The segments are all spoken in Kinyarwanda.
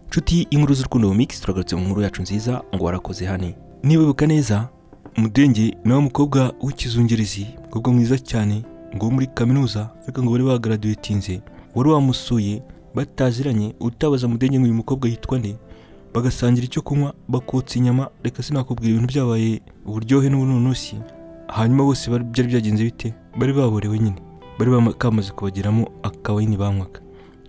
nshuti y'inkuru z'urukundo mu mix turagarutse mu nkuru yacu nziza ngo warakoze hane nibuka neza mudenge ni wa mukobwa w'ikizungerezi umukobwa mwiza cyane ngo wo muri kaminuza ariko ngo bari bagaradiwetinze wari wamusuye bataziranye utabaza mudenge ngo uyu mukobwa yitwa nde bagasangira icyo kunywa bakotsa inyama reka sinakubwira ibintu byabaye uburyohe n'ubununusi hanyuma bose bari- byari byagenze bite bari baborewe nyine bari bama- kamaze kubageramo akabayini bamwaka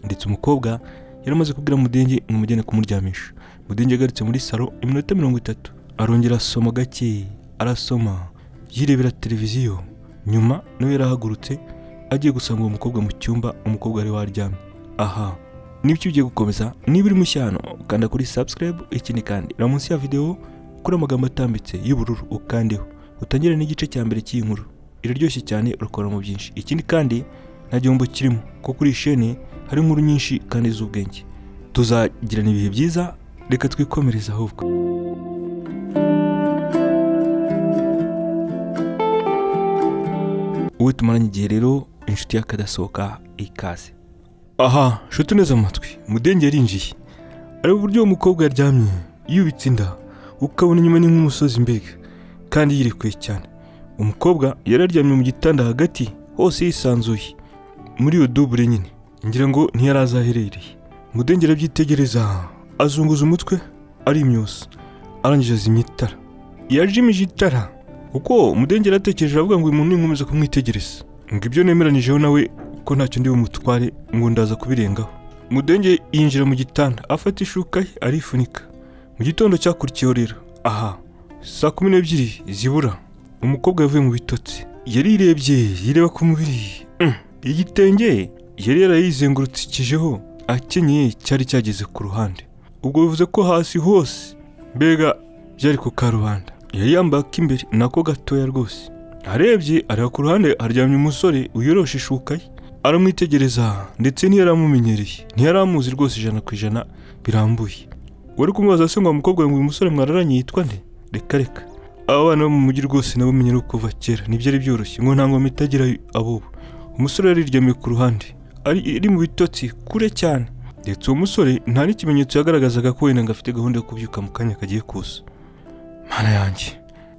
ndetse umukobwa yari amaze kubwira mudenge ngo umujyane kumuryamisha mudenge agarutse muri salo iminota mirongo itatu arongera asoma gake arasoma yirebera televiziyo nyuma nawe yarahagurutse agiye gusanga uwo mukobwa mu cyumba umukobwa wari waryamye aha nibyo ugiye gukomeza niba uri mushyano ukanda kuri subscribe ikindi kandi reba munsi ya videwo kuri amagambo atambitse y'ubururu ukandeho utangire n'igice cya mbere cy'iyi nkuru iraryoshye cyane urakoramo byinshi ikindi kandi nta gihombo kirimo kuko kuri iyi shene hari inkuru nyinshi kandi z'ubwenge tuzagirana ibihe byiza reka twikomereze ahubwo uwo tumaranye igihe rero inshuti y'akadasohoka ikaze aha nshuti neza amatwi mudenge yarinjiye areba uburyo uwo mukobwa yaryamye yubitse inda ukabona inyuma ni nk'umusozi mbega kandi yirekuye cyane umukobwa yari aryamye mu gitanda hagati hose yisanzuye muri iyo dubure nyine ngira ngo ntiyarazaherereye mudenge arabyitegereza azunguza umutwe arimyosa arangije azimya itara yajimije itara kuko mudenge yaratekereje aravuga ngo uyu muntu ninkomeza kumwitegereza ngo ibyo nemeranyije nawe ko ntacyo ndi bumutware ngo ndaza kubirengaho mudenge yinjira mu gitanda afata ishuka ye arifunika mu gitondo cyakurikiyeho rero aha saa kumi n'ebyiri zibura umukobwa yavuye mu bitotsi yarirebye yireba ku mubiri Mm. igitenge yari yarayizengurutsikijeho akenyeye cyari cyageze ku ruhande ubwo bivuze ko hasi hose mbega byari ku karubanda yari yambaye ak'imbere nako gatoya rwose arebye areba ku ruhande haryamye umusore wiyoroshe ishuka ye aramwitegereza ndetse ntiyaramumenyereye ntiyaramuzi rwose ijana ku ijana birambuye wari kumubaza se ngo uwo mukobwa ngo uyu musore mwararanye yitwa nde reka reka aba bana bo mu mujyi rwose nabo menyera kuva kera ntibyari byoroshye ngo nta ngoma itagira ab'ubu umusore yariryamiye ku ruhande ari iri mu bitotsi kure cyane ndetse uwo musore nta n'ikimenyetso yagaragazaga ko wenda ngo afite gahunda yo kubyuka mu kanya kagiye kuza mana yanjye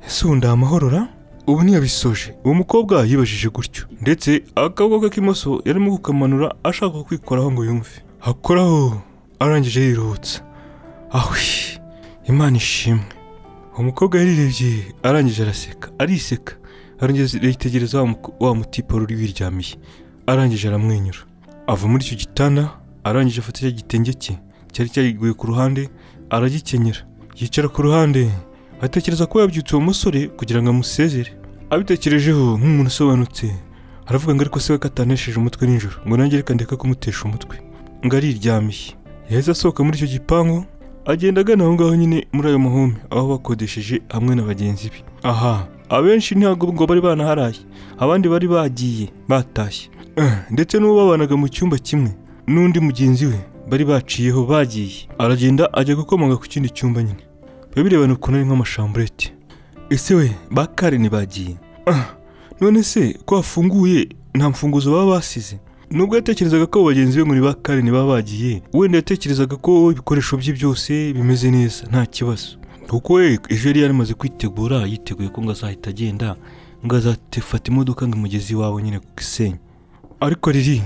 ese ubu ndamahorora ubu ntiyabisoje uwo mukobwa yibajije gutyo ndetse akaboko ke k'imoso yarimo kukamanura ashaka kwikoraho ngo yumve hakoraho arangije yiruhutsa ahwi imana ishimwe umukobwa yarirebye arangije araseka ariseka arangije yitegereza wa muko- wa mutipa uri wiryamiye arangije aramwenyura ava muri icyo gitanda arangije afata icyo gitenge cye cyari cyariguye ku ruhande aragikenyera yicara ku ruhande atekereza ko yabyutse uwo musore kugira ngo amusezere abitekerejeho nk'umuntu usobanutse aravuga ngo ariko se we ko atanesheje umutwe nijoro ngo nanjye reka ndeka kumutesha umutwe ngo ariryamiye yahise asohoka muri icyo gipangu agenda agana aho ngaho nyine muri ayo mahome aho bakodesheje hamwe na bagenzi be aha abenshi ntabwo ngo bari banaharaye abandi bari bagiye batashye Eh, ndetse n'uwo babanaga mu cyumba kimwe n'undi mugenzi we bari baciyeho bagiye aragenda ajya gukomanga ku kindi cyumba nyine biba birebana ukuntu ari nk'amashamburete ese we ba kareni bagiye Ah, none se ko wafunguye nta mfunguzo baba basize nubwo yatekerezaga ko abo bagenzi be muri ba kareni baba bagiye wenda yatekerezaga ko ibikoresho bye byose bimeze neza nta kibazo kuko we ejo yari yaramaze kwitegura yiteguye ko ngo azahita agenda ngo azafata imodoka ngo imugeze iwabo nyine ku gisenyi ariko riri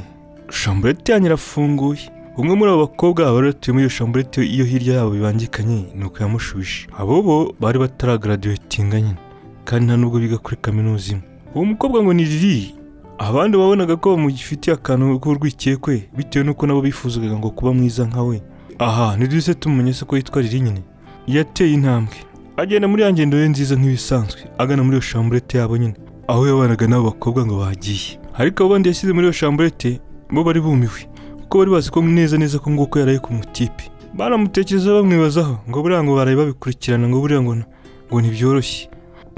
shamburete yanyu irafunguye umwe muri abo bakobwa bari batuye muri iyo shamburete iyo hirya yabo bibangikanye ni uko yamushubije abo bo bari bataragaraduwetinga nyine kandi nta nubwo biga kuri kaminuza imwe uwo mukobwa ngo ni riri abandi babonaga ko bamugifitiye akantu k'urwikekwe bitewe n'uko nabo bifuzaga ngo kuba mwiza nka we aha ntiduhise tumenya se ko yitwa riri nyine yateye intambwe agenda muri ya ngendo ye nziza nk'ibisanzwe agana muri iyo shamburete yabo nyine aho yabanaga n'abo bakobwa ngo bagiye ariko abo bandi yashyize muri iyo shamburete bo bari bumiwe kuko bari bazi ko neza neza ko nguko yaraye ku mutipe baramutekereza bamwibazaho ngo buriya ngo baraye babikurikirana ngo buriya ngo n- ngo ntibyoroshye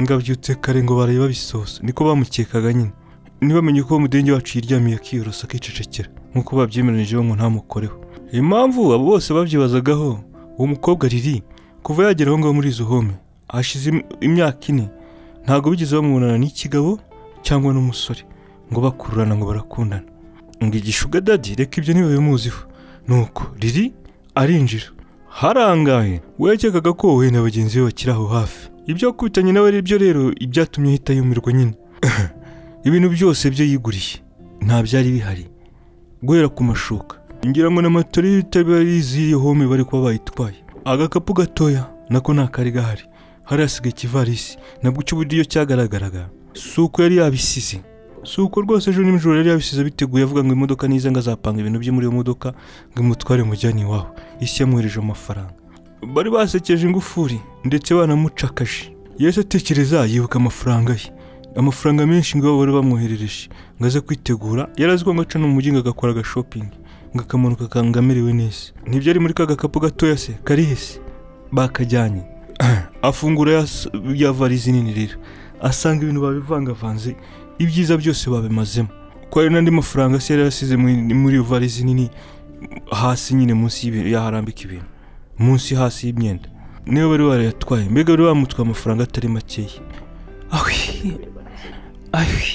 ngo abyutse kare ngo baraye babisohoza niko bamukekaga nyine ntibamenye ko mudenge wacu yiryamiye akiyorosa akicecekera nk'uko babyemeranyije ngo ntamukoreho impamvu abo bose babyibazagaho uwo mukobwa riri kuva yagera aho ngaho muri izo home hashize im- imyaka ine ntabwo bigeze bamubonana n'ikigabo cyangwa n'umusore ngo bakururana ngo barakundana ngo igishuga dadi reka ibyo ntibabimuziho nuko riri arinjira harangaye wekekaga ko wowe na bagenzi be bakiri aho hafi ibyo wakubitanye nawe ari byo rero ibyatumye ahita yumirwa nyine ibintu byose byo yiguriye nta byari bihari guhera ku mashuka ngira ngo n'amatora y'ibitarizi iyo home bari kuba bayitwaye agakapu gatoya nako nta kari gahari hari hasigaye ikivarisi nabwo icy'uburyo cyagaragaraga si uko yari yabisize si uko rwose ejo nijoro yari yabisize biteguye avuga ngo imodoka niza ngo azapanga ibintu bye muri iyo modoka ngo imutware mujyane iwawe isi yamwohereje amafaranga bari basekeje ingufuri ndetse banamucakaje yahise atekereza yibuka amafaranga ye amafaranga menshi ngo bari bamwoherereje ngo aze kwitegura yari azi ko ngo aca no mu mujyi ngo agakora agashopingi ngo akamanuka akanga amerewe neza ntibyari muri ka gakapu gatoya se kari hese bakajyanye afungura ya- ya varizi nini rero asanga ibintu babivangavanze ibyiza byose babimazemo ko hari n'andi mafaranga se yari yasize muri muri iyo varizi nini hasi nyine munsi y'ibintu yaharambika ibintu munsi hasi y'imyenda niyo bari barayatwaye mbega bari bamutwaye amafaranga atari makeya awi awi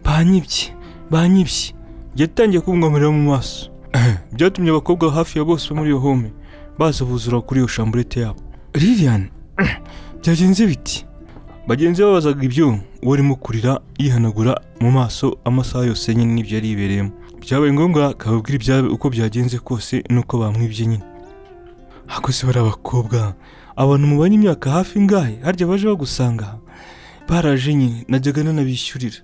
banyibye banyibye yatangiye kumwamirira mu maso byatumye abakobwa hafi ya bose bo muri iyo home baza buzura kuri iyo shamburete yabo lilian byagenze biti bagenzi be babazaga ibyo uwo arimo kurira yihanagura mu maso amasaha yose nyine n'ibyo yari yibereyemo byabaye ngombwa akababwira ibyawe uko byagenze kose n'uko bamwibye nyine ako se bari abakobwa abantu mubanye imyaka hafi ingahe harya baje bagusanga baraje nyine najyaga nanabishyurira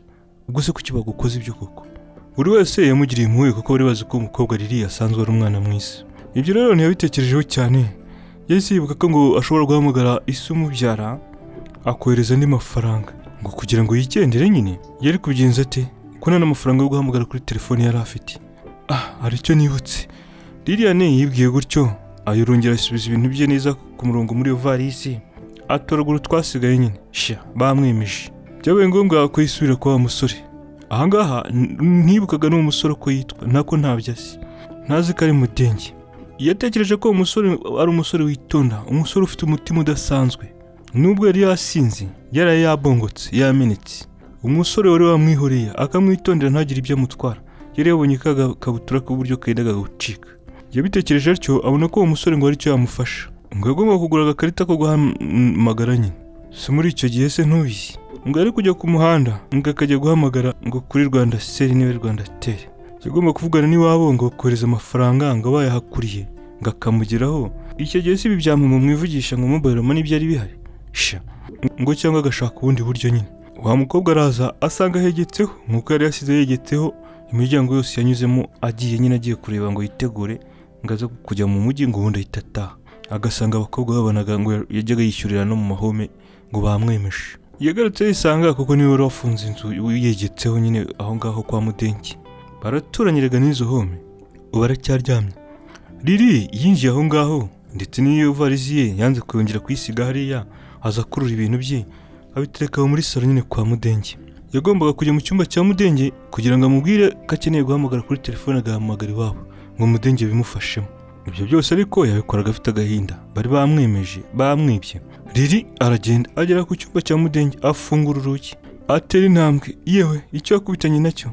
ubwo se kuki bagukoze ibyo koko buri wese yamugiriye impuhwe kuko bari bazi ko umukobwa riri asanzwe ari umwana mwiza ibyo rero ntiyabitekerejeho cyane yahise yibuka ko ngo ashobora guhamagara isi umubyara akohereza andi mafaranga ngo kugira ngo yigendere nyine yari kubigenza ate ko nta n'amafaranga yo guhamagara kuri telefoni yari afite ah hari icyo nibutse liliane yibwiye gutyo ayirongera asubiza ibintu bye neza ku murongo muri iyo varisi atoragura utwasigaye nyine shya bamwemeje byabaye ngombwa ko yisubira kwa wa musore ahangaha n- ntibukaga n'uwo musore uko yitwa nako ntabyo azi ntazi ko ari mudenge yatekereje ko uwo musore ari umusore witonda umusore ufite umutima udasanzwe nubwo yari yasinze yaraye yabongotse yamenetse umusore wari wamwihoreye akamwitondera ntagire ibyo amutwara yari yabonye ka ga- kabutura k'uburyo kendaga gucika yabitekereje atyo abona ko uwo musore ngo aricyo yamufasha ngo yagomba kugura agakarita ko guhamagara nyine si muri icyo gihe se ntubizi ngo yari kujya ku muhanda ngo akajya guhamagara ngo kuri rwanda seri niwe rwanda teri yagomba kuvugana n'iwabo ngo kohereza amafaranga ngo bayahakuriye ngo akamugeraho icyo gihe si ibi byamama mwivugisha ngo mobile money byari bihari sha ngo cyangwa agashaka ubundi buryo nyine wa mukobwa araza asanga hegetseho nk'uko yari yasize yegetseho imiryango yose yanyuzemo agiye nyine agiye kureba ngo yitegure ngo aze kujya mu mujyi ngo ubundi ahita ataha agasanga abakobwa babonaga ngo yajyaga yishyurira no mu mahome ngo bamwemeje yagarutse yisanga kuko niwe wari wafunze inzu yegetseho nyine aho ngaho kwa mudenki baraturanyiraga n'izo home ubu aracyaryamye riri yinjiye aho ngaho ndetse n'iyo varizi ye yanze kuyongera kuyisiga hariya aza akurura ibintu bye abitereka aho muri salo nyine kwa mudenge yagombaga kujya mu cyumba cya mudenge kugira ngo amubwire ko akeneye guhamagara kuri telefone agahamagara iwabo ngo mudenge bimufashemo ibyo byose ariko yabikoraga afite agahinda bari bamwemeje bamwibye riri aragenda agera ku cyumba cya mudenge afungura urugi atera intambwe yewe icyo yakubitanye nacyo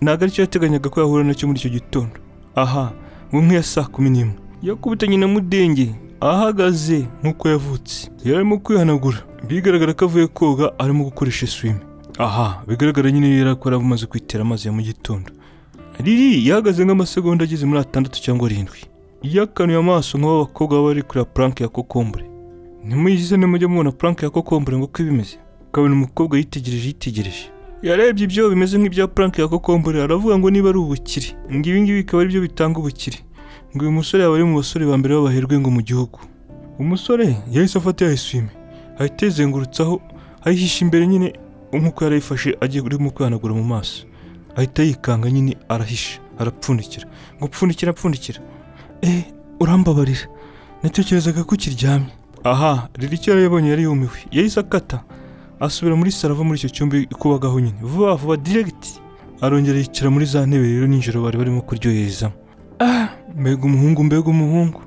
ntabwo aricyo yateganyaga ko yahura nacyo muri icyo gitondo aha mu nk'iya saa kumi n'imwe yakubitanye na mudenge ahagaze nk'uko yavutse yari arimo kwihanagura bigaragara ko avuye koga arimo gukoresha swime aha bigaragara nyine yari akora amaze kwitera amazi ya mu gitondo riri yahagaze nk'amasegonda ageze muri atandatu cyangwa arindwi yakanuye amaso nk'abakobwa baba bari kureba puranke ya kokombure ntimuyigize nimujya mubona puranke ya kokombure ngo uko ibimeze ukabona umukobwa yitegereje yitegereje yarebye ibyo bimeze nk'ibya puranke ya kokombure aravuga ngo niba ari ubukire ngo ibi ngibi bikaba ari byo bitanga ubukire ngo uyu musore yaba ari mu basore ba mbere b'abaherwe ngo mu gihugu umusore yahise afata ya eswime ahita ayizengurutsaho ayihisha imbere nyine nk'uko yari ayifashe agiye urimo kwihanagura mu maso ahita yikanga nyine arahisha arapfundikira ngo pfundikira pfundikira eh urambabarira natekerezaga ko ukiryamye aha rero icyo yari yabonye yari yumiwe yahise akata asubira muri saro ava muri icyo cyumba ikubagaho nyine vuba vuba diregiti arongera yicara muri za ntebe rero nijoro bari barimo kuryoherezamo ah mbega umuhungu mbega umuhungu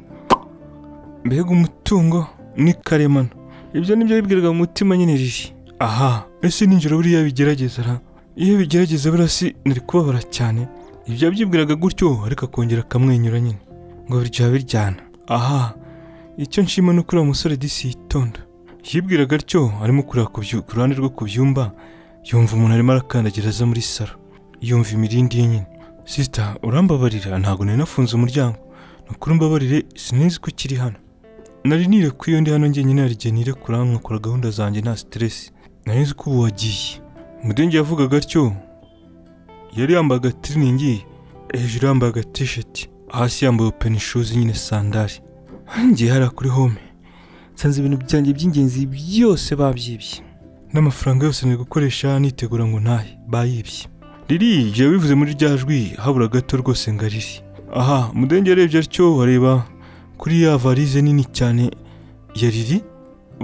mbega umutungo ni karemano ibyo nibyo yibwiraga mu mutima nyine riri aha ese nijoro buriya bigerageza ra iyo bigerageza buriya si nari kubabara cyane ibyo yabyibwiraga gutyo ariko akongera akamwenyura nyine ngo biryoha biryana aha icyo nshima ni uko uriya musore disi yitonda yibwiraga atyo arimo kureba ku byu- ku ruhande rwo ku byumba yumva umuntu arimo arakandagira aza muri saro yumva imirindi ye nyine sisita urambabarira ntabwo nari nafunze umuryango ni ukuri mbabarire sinzi ko ukiri hano nari nire ku iyo ndi hano njyenyine hari igihe nire kure nkakora gahunda zanjye nta siteresi nari nzi ko ubu wagiye mudenge yavugaga atyo yari yambaye agatiriningi hejuru yambaye agatisheti hasi yambaye open shoes nyine sandari ngiye hariya kuri home nsanze ibintu byanjye by'ingenzi byose babyibye n'amafaranga yose ni gukoresha nitegura ngo ntahe bayibye riri ibyo bivuze muri rya jwi habura gato rwose ngo ariri aha mudenge yarebye atyo areba kuri ya varize nini cyane ya riri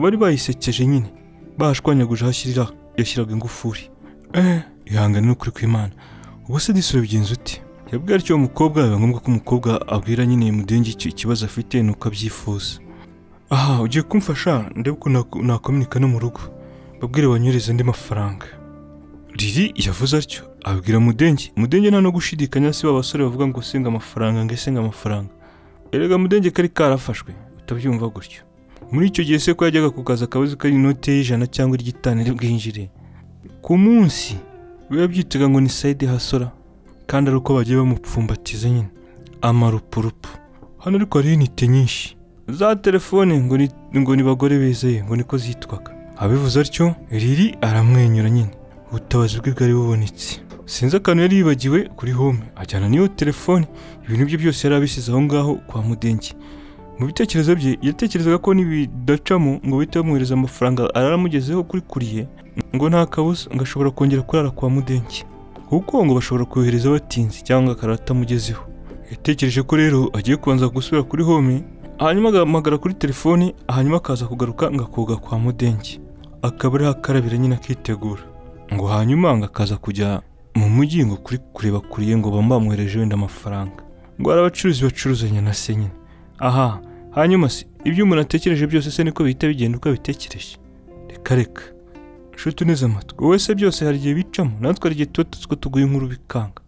bari bayisekeje nyine bahashwanyaguje aho ashyirira yashyiraga ingufuri eh ihangane n'ukuri kw'imana ubu se disura bigenza ute yabwira atyo uwo mukobwa biba ngombwa ko umukobwa abwira nyine mudenge icyo ikibazo afite nuko abyifuza aha ugiye kumfasha ndebe ko nak- nakominika no mu rugo babwire banyureze andi mafaranga riri yavuze atyo abwira mudenge mudenge nta no gushidikanya si ba basore bavuga ngo senga amafaranga ngo senga amafaranga erega mudenge kari karafashwe utabyumva gutyo muri icyo gihe se ko yajyaga ku kazi akabazi ko ari inote y'ijana cyangwa iry'itanu iri bwinjire ku munsi biba byitega ngo ni sayidi hasora kandi ari uko bagiye bamupfumbatiza nyine amarupurupu hano ariko hariho intite nyinshi za telefone ngo ni ngo ni bagore bezeye ngo niko zitwaga abivuze atyo riri aramwenyura nyine ubutabazi bwe bwari bubonetse sinzi akantu yari yibagiwe kuri home ajyana n'iyo telefone ibintu bye byose yari abisize aho ngaho kwa mudenge mu bitekerezo bye yatekerezaga ko nibidacamo ngo bahite bamwohereza amafaranga aramugezeho kuri kuriye ngo nta kabuza ngo ashobora kongera kurara kwa mudenge kuko ngo bashobora kohereza batinze cyangwa akarara atamugezeho yatekereje ko rero agiye kubanza gusubira kuri home hanyuma agahamagara kuri telefone hanyuma akaza kugaruka ngo akoga kwa mudenge akaba ariho akarabira nyine akitegura ngo hanyuma ngo akaza kujya mu mujyi ngo kuri kureba kuriye ngo bambamuhereje wenda amafaranga ngo hari abacuruzi bacuruzanya na se nyine aha hanyuma se ibyo umuntu atekereje byose se niko bihita bigenda uko abitekereje reka reka nshuti uneze amatwi wowe se byose hari igihe bicamo natwe hari igihe tuba tuzi ko tuguye inkuru bikanga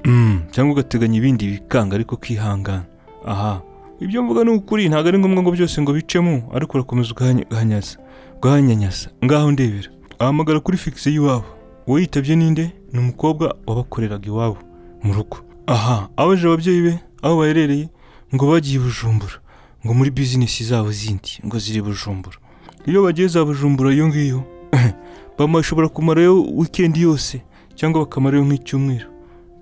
Mm, cyangwa ugateganya ibindi bikanga ariko ukihangana aha ibyo mvuga ni ukuri ntabwo ari ngombwa ngo byose ngo bicemo ariko urakomeza ugahanyaza ugahanyanyaza ngaho ndebera ahamagara kuri fikisi y'iwabo uwo yitabye ninde ni umukobwa wabakoreraga iwabo mu rugo aha abaje ababyeyi be aho baherereye ngo bagiye i bujumbura ngo muri bizinesi zabo zindi ngo ziri i bujumbura iyo bagiye za bujumbura iyo ngiyo bashobora kumarayo wikendi yose cyangwa bakamarayo nk'icyumweru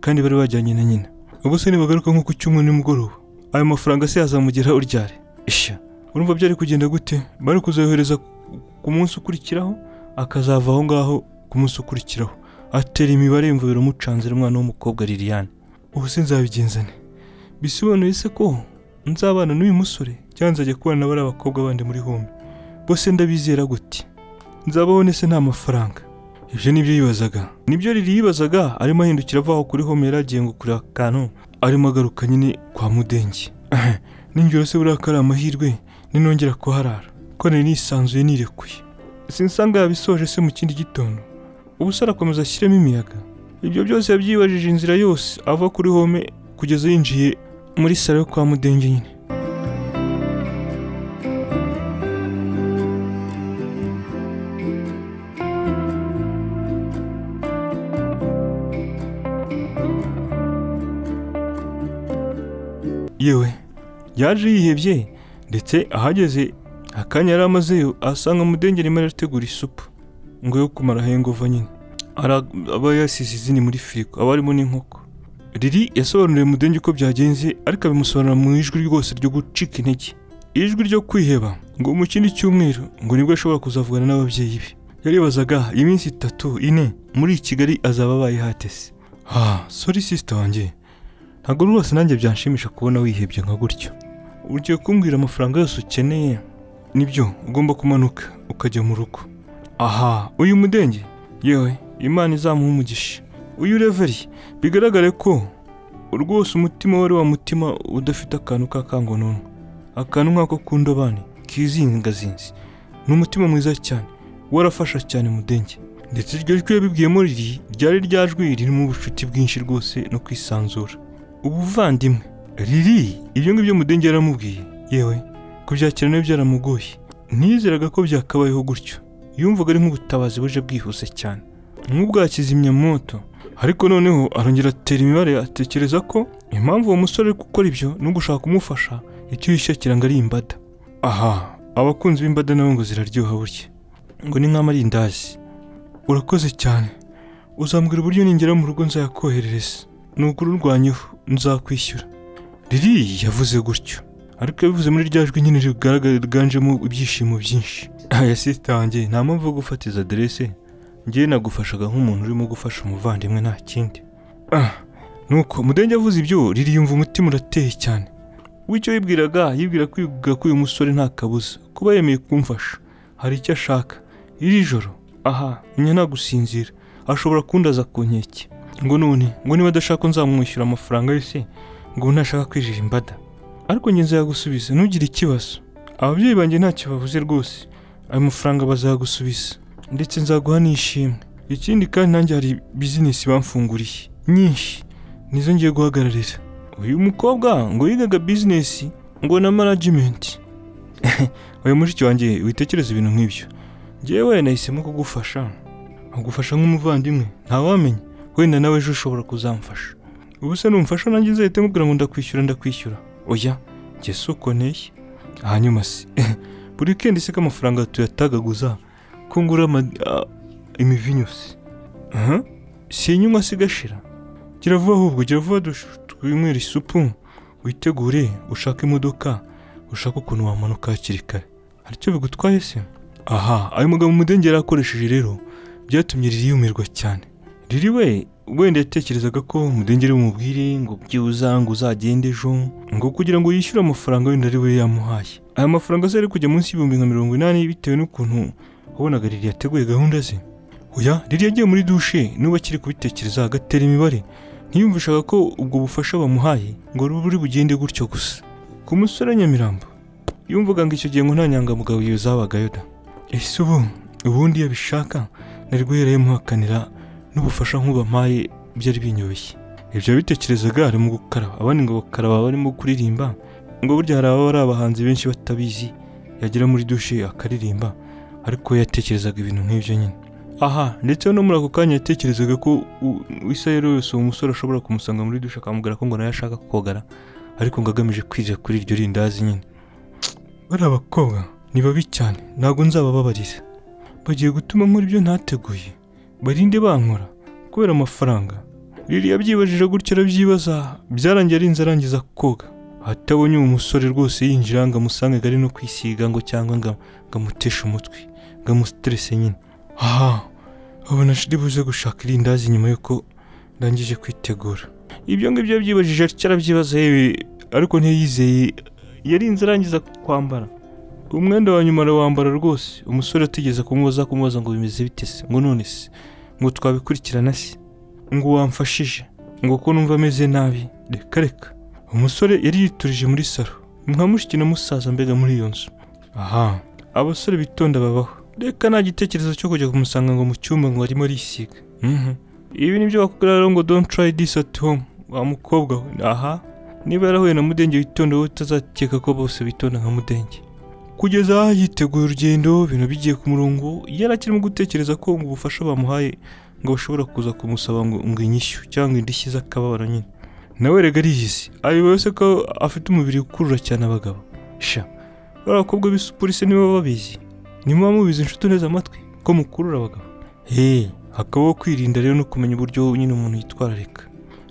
kandi bari bajyanye na nyina ubwo se nibagaruka nko ku cyumweru nimugoroba ayo mafaranga se yazamugera uryare ishya urumva byari kugenda gute bari kuzohereza ku munsi ukurikiraho akazava aho ngaho ku munsi ukurikiraho atera imibare yumva biramucanzira umwana w'umukobwa liliane ubu se nzabigenzane bisobanuye se ko nzabana n'uyu musore cyangwa nzajya kubana na bariya bakobwa bandi muri home bose ndabizera gute nzabaho nese nta mafaranga ibyo nibyo yibazaga nibyo riri yibazaga arimo ahindukira avaho kuri home yari agiye ngo kureba akantu arimo agaruka nyine kwa mudenge ningero se buriya ko ari amahirwe ninongera kuharara ko nari nisanzuye nirekuye sinsanga yabisoje se mu kindi gitondo ubuse arakomeza ashyiremo imiyaga ibyo byose yabyibajije inzira yose ava kuri home kugeza yinjiye muri salo yo kwa mudenge nyine yewe yaje yihebye ndetse ahageze akanya yari amazeyo asanga mudenge arimo arategura isupu ngo yo kumara hengova nyine Ara- aba yasize izindi muri firigo aba harimo n'inkoko riri yasobanuriye mudenge uko byagenze ariko abimusobanura mu ijwi rwose ryo gucika intege ijwi ryo kwiheba ngo mu kindi cyumweru ngo nibwo ashobora kuzavugana n'ababyeyi be yaribazaga iminsi itatu ine muri kigali azaba abaye hatese ha sori sisita wanjye ntabwo rwose nanjye byanshimisha kubona wihebye nka gutyo ugiye kumbwira amafaranga yose ukeneye nibyo ugomba kumanuka ukajya mu rugo aha uyu mudenge yewe imana izamuha umugisha uyu reveri bigaragare ko rwose umutima wari wa mutima udafite akantu k'akangononwa akantu nk'ako ku ndobane kizingazinzi ni umutima mwiza cyane warafasha cyane mudenge ndetse iryo jwi yabibwiyemo riri ryari rya jwi ririmo ubucuti bwinshi rwose no kwisanzura ubuvandimwe riri ibyo ngibyo mudenge yaramubwiye yewe kubyakira nawe byaramugoye ntiyizeraga ko byakabayeho gutyo yumvaga ari nk'ubutabazi buje bwihuse cyane nk'ubwa kizimyamoto ariko noneho arongera atera imibare atekereza ko impamvu uwo musore ari gukora ibyo no gushaka kumufasha icyuhishe kiranga ari imbada aha abakunzi b'imbada nabo ngo ziraryoha burya ngo ni nk'amarindazi urakoze cyane uzambwira uburyo ningera mu rugo nzayakoherereza ni ukururwanyeho nzakwishyura riri yavuze gutyo ariko yabivuze muri rya jwi nyine riganjemo ibyishimo byinshi aya sitange nta mpamvu yo gufatiza aderese ngewe nagufashaga nk'umuntu urimo gufasha umuvandimwe nta kindi Ah, nuko mudenge avuze ibyo riri yumva umutima urateye cyane we icyo yibwiraga yibwira kwivuga ko uyu musore nta kabuza kuba yemeye kumfasha hari icyo ashaka iri joro aha nyina nagusinzira ashobora kundaza ku nkeke ngo none ngo niba adashaka ko nzamwishyura amafaranga ye se ngo ubu ntashaka kwirira imbada ariko ngenzi yagusubiza ntugire ikibazo ababyeyi banjye ntacyo babuze rwose ayo mafaranga bazagusubiza ndetse nzaguha n'ishimwe ikindi kandi nanjye hari bizinesi bamfunguriye nyinshi nizo ngiye guhagararira uyu mukobwa ngo yigaga bizinesi ngo na manajimenti uyu mushiki wanjye witekereza ibintu nk'ibyo ngewe nahisemo kugufasha nkagufasha nk'umuvandimwe ntawamenya wenda nawe ejo ushobora kuzamfasha ubu se numfasha nanjye uzahite nkubwira ngo ndakwishyura ndakwishyura oya njye si uko nteye hanyuma se buri kendi se k'amafaranga tuyatagaguza ko ngura ama- a- imivinyu se aha si inyuma se igashira gira vuba ahubwo gira vuba dush- twinywere isupu witegure ushake imodoka ushake ukuntu wamanuka hakiri kare hari icyo bigutwaye se aha ayo magambo mudengeri yakoresheje rero byatumye riri yumirwa cyane riri we wenda yatekerezaga ko mudengeri bumubwire ngo byibuza ngo uzagende ejo ngo kugira ngo yishyure amafaranga wenda ari we yamuhaye aya mafaranga se ari kujya munsi y'ibihumbi nka mirongo inani bitewe n'ukuntu wabonaga riri yateguye gahunda ze oya riri yagiye muri dushe n'ubu akiri kubitekereza agatera imibare ntiyumvishaga ko ubwo bufasha bamuhaye ngo buri bugende gutyo gusa ku musore wa nyamirambo yumvaga ngo icyo gihe ngo nta nyangamugayo zabagayo da ese ubu ubundi iyo abishaka nari guherayo muhakanira n'ubufasha nk'ubampaye byari binyoroshye ibyo bitekerezaga arimo gukaraba abandi ngo bakaraba barimo kuririmba ngo burya hari ababa ari abahanzi benshi batabizi yagera muri dushe akaririmba ariko yatekerezaga ibintu nk'ibyo nyine aha ndetse no muri ako kanya yatekerezaga ko u- u- isa yari yose uwo musore ashobora kumusanga muri dushe akamubwira ko ngo nawe ashaka kogara ariko ngo agamije kwirira kuri iryo rindazi nyine bariya bakobwa ni babi cyane ntabwo nzabababarira bagiye gutuma nkora ibyo ntateguye barinde bankora kubera amafaranga riri yabyibajije gutyo arabyibaza byarangiye arinze arangiza koga atabonye uwo musore rwose yinjira ngo amusange ari no kwisiga ngo cyangwa ngo ngo amuteshe umutwe ngo amusitirese nyine aha abona shiri buze gushaka irindazi nyuma yuko ndangije kwitegura ibyo ngibyo yabyibajije atyo arabyibaza yewe ariko ntiyizeye yarinze arangiza kwambara umwenda wa nyuma arawambara rwose umusore atigeze kumubaza kumubaza ngo bimeze bite se ngo none se ngo twabikurikirana se ngo wamfashije ngo ko numva ameze nabi reka reka umusore yari yiturije muri salo nka mushiki na musaza mbega muri iyo nzu aha abasore bitonda babaho reka nta gitekerezo cyo kujya kumusanga ngo mu cyumba ngo arimo arisiga Mhm. ibi ni byo bakubwira rero ngo don't try this at home wa mukobwa we aha niba yarahuye na mudenge witonda wowe utazakeka ko bose bitonda nka mudenge kugeza aha yiteguye urugendo ibintu bigiye ku murongo yari akirimo gutekereza ko ngo ubufasha bamuhaye ngo bashobora kuza kumusaba ngo ngo inyishyu cyangwa indishyi z'akababaro nyine nawe rega ariyizi ayobewe se ko afite umubiri ukurura cyane abagabo sha bariya bakobwa b'isupolisi niba babizi nimuba mubizi inshuti neza amatwi ko mukurura abagabo hey hakabaho kwirinda rero no kumenya uburyo nyine umuntu yitwararika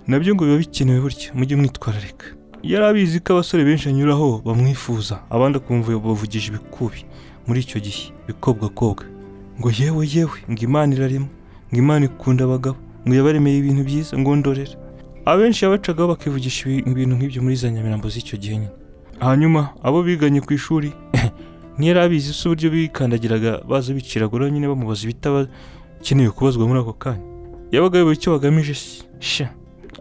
nabyo ngo biba bikenewe burya mujye mwitwararika yari abizi ko abasore benshi anyuraho bamwifuza abandi akumva bavugije ibikubi muri icyo gihe bikobwakobwa ngo yewe yewe ngo imana irarimo ngo imana ikunda abagabo ngo yabaremeye ibintu byiza ngo ndorere abenshi yabacagaho bakivugisha ibi- ibintu nk'ibyo muri za nyamirambo z'icyo gihe nyine hanyuma abo biganye ku ishuri ntiyari abizi se uburyo bikandagiraga baza biciragura nyine bamubaza ibitabakenewe kubazwa muri ako kanya yabaga ayobewe icyo bagamije se sha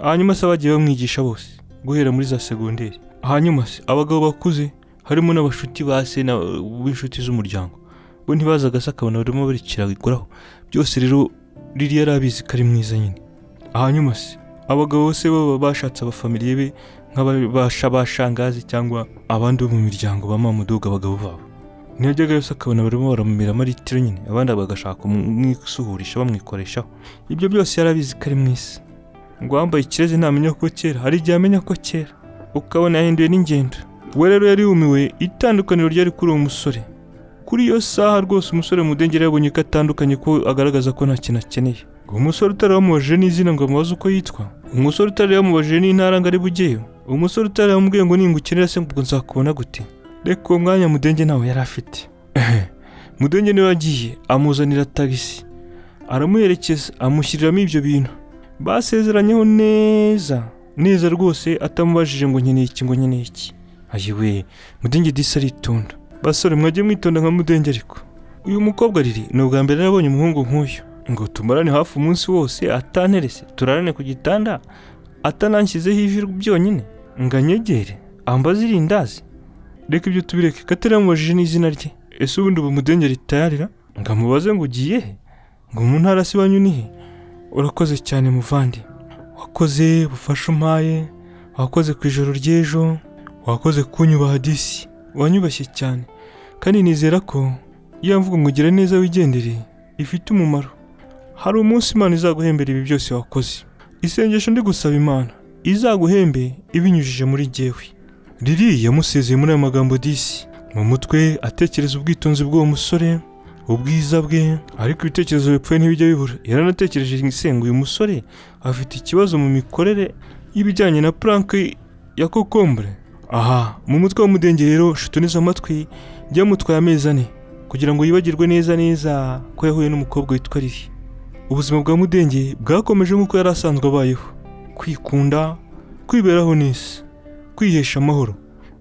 hanyuma se abagiye bamwigisha bose guhera muri za segonderi hanyuma se abagabo bakuze harimo n'abashuti ba se na- b'inshuti z'umuryango bo ntibazaga se akabona barimo barikiraguraho byose rero riri yari abizi ko ari mwiza nyine hanyuma se abagabo bose baba bashatse abafamiliye be nk'abashabashangazi cyangwa abandi bo mu miryango ba mamudoga abagabo babo ntiyajyaga yose akabona barimo baramumira maritiro nyine abandi bagashaka kumwisuhurisha bamwikoreshaho ibyo byose yarabizi ko ari mu isi ngo uwambaye ikirezi ntamenya ko kera hari igihe amenya ko kera ukabona yahinduye n'ingendo we rero yari yumiwe itandukaniro ryari kuri uwo musore kuri iyo saha rwose umusore mudengeri yabonye ko atandukanye ko agaragaza ko nta kintu akeneye uwo musore utarabamubajije n'izina ngo amubaze uko yitwa umusore utarabamubajije n'intara ngo ari bugeyo umusore utarabamubwiye ngo ninga ukenera se ngo nzakubona gute reka uwo mwanya mudenge ntawe yari afite mudenge niwe agiye amuzanira tagisi aramuherekeza amushyiriramo ibyo bintu basezeranyeho neza neza rwose atamubajije ngo nkeneye iki ngo nkeneye iki ayiwe mudenge disi aritonda basore mwajye mwitonda nka mudenge ariko uyu mukobwa riri ni ubwa mbere yarabonye umuhungu nk'uyu ngo tumarane hafi umunsi wose atanterese turarane ku gitanda atananshyizeho ivi byonyine ngo anyegere ambaze irindazi reka ibyo tubireke kataramubajije n'izina rye ese ubundi ubu mudenge ritayarira ngo amubaze ngo ugiye he ngo mu ntara si iwanyu ni he urakoze cyane muvandi wakoze bufashe umpaye wakoze ku ijoro ry'ejo wakoze kunyubaha disi wanyubashye cyane kandi nizera ko iyo mvugo ngo ugire neza wigendere ifite umumaro hari umunsi imana izaguhembera ibi byose wakoze isengesho ndi gusaba imana izaguhembe ibinyujije muri jyewe riri yamusezeye muri aya magambo disi mu mutwe atekereza ubwitonzi bw'uwo musore ubwiza bwe ariko ibitekerezo bipfuye ntibijya bibura yaranatekereje ngo uyu musore afite ikibazo mu mikorere y'ibijyanye na puranke ya kokombure aha mu mutwe w'umudenge rero shutuniza amatwi byamutwaye amezi ane kugira ngo yibagirwe neza neza ko yahuye n'umukobwa witwa riri ubuzima bwa mudenge bwakomeje nk'uko yari asanzwe abayeho kwikunda kwiberaho n'isi kwihesha amahoro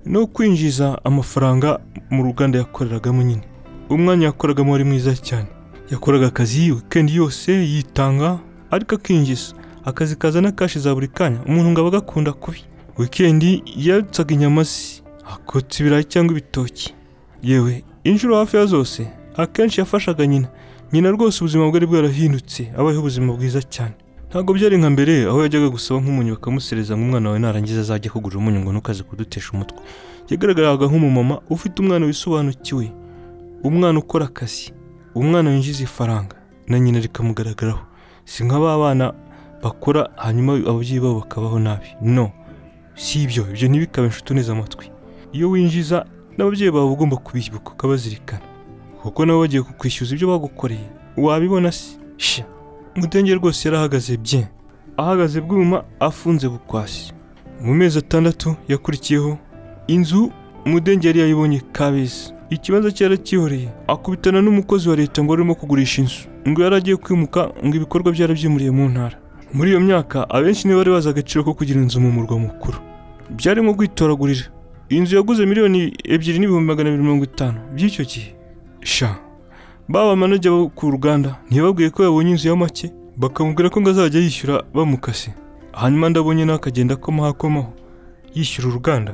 no kwinjiza amafaranga mu ruganda yakoreragamo nyine umwanya yakoragamo wari mwiza cyane yakoraga akazi wikendi yose yitanga ariko akinjiza akazi kazana kashi za buri kanya umuntu ngo aba agakunda kubi wikendi yatsaga inyama ze akotsa ibirayi cyangwa ibitoki yewe inshuro hafi ya zose akenshi yafashaga nyina nyina rwose ubuzima bwe ari bwarahindutse abayeho ubuzima bwiza cyane ntabwo byari nka mbere aho yajyaga gusaba nk'umunyu bakamusereza ngo umwana wawe narangiza azajya kugura umunyu ngo ntukaze kudutesha umutwe yagaragaraga nk'umumama ufite umwana wisobanukiwe umwana ukora akazi umwana winjiza ifaranga na nyina rikamugaragaraho si nka ba bana bakora hanyuma ababyeyi babo bakabaho nabi no si ibyo ibyo ntibikabe inshuti neza amatwi iyo winjiza n'ababyeyi bawe ugomba kubibuka ukabazirikana kuko nabo bagiye kukwishyuza ibyo bagukoreye wabibona se mudenge rwose yarahagaze bye ahagaze bwuma afunze bukwasi mu mezi atandatu yakurikiyeho inzu mudenge yari yayibonye kabeza ikibazo cye yarakihoreye akubitana n'umukozi wa leta ngo arimo kugurisha inzu ngo yari agiye kwimuka ngo ibikorwa byarabyimuriye mu ntara muri iyo myaka abenshi nibo bari bazi agaciro ko kugira inzu mu murwa mukuru byari nko kwitoragurira inzu yaguze miliyoni ebyiri n'ibihumbi magana abiri mirongo itanu by'icyo gihe sha baba manajya bo ku ruganda ntibabwiye ko yabonye inzu ya make bakamubwira ko ngo azajya yishyura bamukase hanyuma ndabonye nawe akagenda akomaho akomaho yishyura uruganda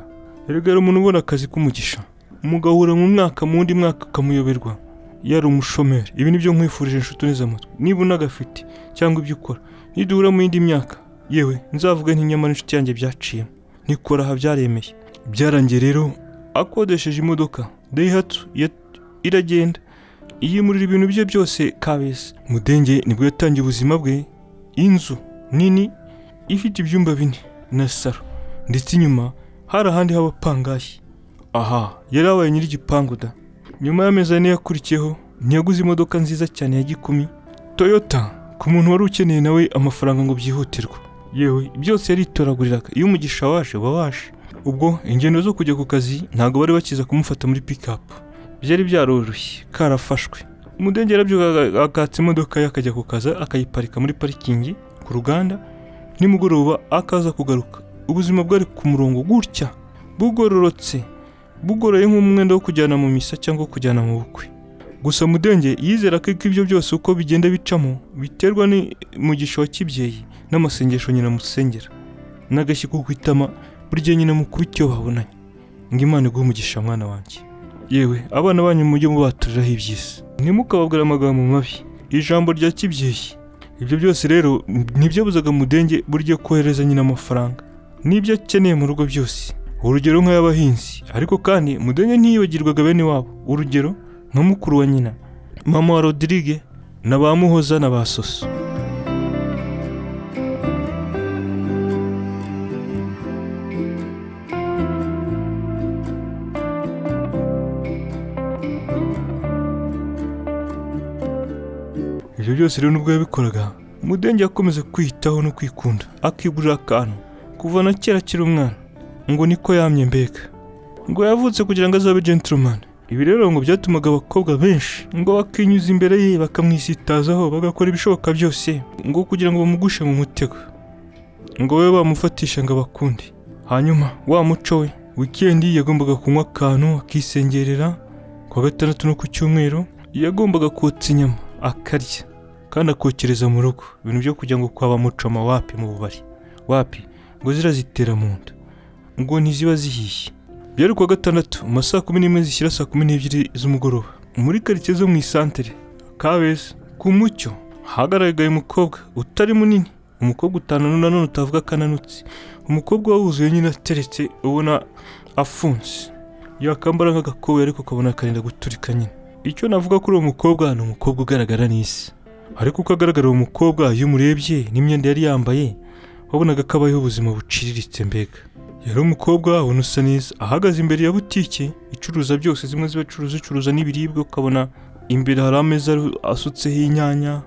erega yari umuntu ubona akazi k'umugisha mugahura mu mwaka mu wundi mwaka akamuyoberwa yari umushomeri ibi ni byo nkwifurije inshuti neza amatwi niba unagafite cyangwa ibyo ukora niduhura mu yindi myaka yewe nzavuga ntinyamara inshuti yanjye byaciyemo nikora aha byaremeye byarangiye rero akodesheje imodoka dayihatsu iragenda yimurira ibintu bye byose kabeza mudenge nibwo yatangiye ubuzima bwe inzu nini ifite ibyumba bine na saro ndetse inyuma hari ahandi haba pangayi aha yari abaye nyir'igipangu da nyuma y'amezi ane yakurikiyeho ntiyaguze imodoka nziza cyane ya gikumi toyota ku muntu wari ukeneye nawe amafaranga ngo byihutirwe yewe byose yaritoraguriraga iyo umugisha waje uba waje ubwo ingendo zo kujya ku kazi ntabwo bari bakiza kumufata muri pikapu byari byaroroshye karafashwe umudenge yarabyukaga akatsa imodoka ye akajya ku kazi akayiparika muri parikingi ku ruganda nimugoroba akaza kugaruka ubuzima bwari ku murongo gutya bugororotse bugoroye nk'umwenda wo kujyana mu misa cyangwa kujyana mu bukwe gusa mudenge yizera ko ibyo byose uko bigenda bicamo biterwa n'umugisha wa kibyeyi n'amasengesho nyina musengera n'agashyiko ku itama buri gihe nyina mukuru icyo babonanye ngo imana iguhe umugisha mwana wanjye yewe abana banyu mujye mubaturiraho iby'isi ntimukababwire amagambo mabi ijambo rya kibyeyi ibyo byose rero ntibyabuzaga mudenge buryo kohereza nyina amafaranga n'ibyo akeneye mu rugo byose urugero nk'ay'abahinzi ariko kandi mudenge ntiyibagirwaga bene wabo urugero nka mukuru wa nyina mama wa rodirige na ba muhoza na ba soso ibyo byose rero nubwo yabikoraga mudenge yakomeza kwiyitaho no kwikunda akigurira akantu kuva na kera akiri umwana ngo niko yamye mbega ngo yavutse kugira ngo azabe gentleman ibi rero ngo byatumaga abakobwa benshi ngo bakinyuza imbere ye bakamwisitazaho bagakora ibishoboka byose ngo kugira ngo bamugushe mu mutego ngo babe bamufatisha ngo abakunde hanyuma wa muco we wikendi yagombaga kunywa akantu akisengerera ku wa gatandatu no ku cyumweru yagombaga kotsa inyama akarya kandi akokereza mu rugo ibintu byo kugira ngo kwaba mucoma wapi mu bubari wapi ngo zirazitera mu nda ngo ntiziba zihiye byari kuwa gatandatu mu ma saa kumi n'imwe zishyira saa kumi n'ebyiri z'umugoroba muri karitsiye zo mu isantere kabeza ku mucyo hagaragaye umukobwa utari munini umukobwa utananu nanone utavuga akananutsi umukobwa wawuzuye nyine ateretse ubona afunze yakambara nk'agakoboyi ariko ukabona karenda guturika nyine icyo navuga kuri uwo mukobwa ni umukobwa ugaragara n'isi ariko uko agaragara uwo mukobwa iyo umurebye n'imyenda yari yambaye wabonaga ko abayeho ubuzima buciriritse mbega yari umukobwa ubona usa neza ahagaze imbere ya butike icuruza byose zimwe zibacuruza icuruza n'ibiribwa ukabona imbere hari ameza asutseho inyanya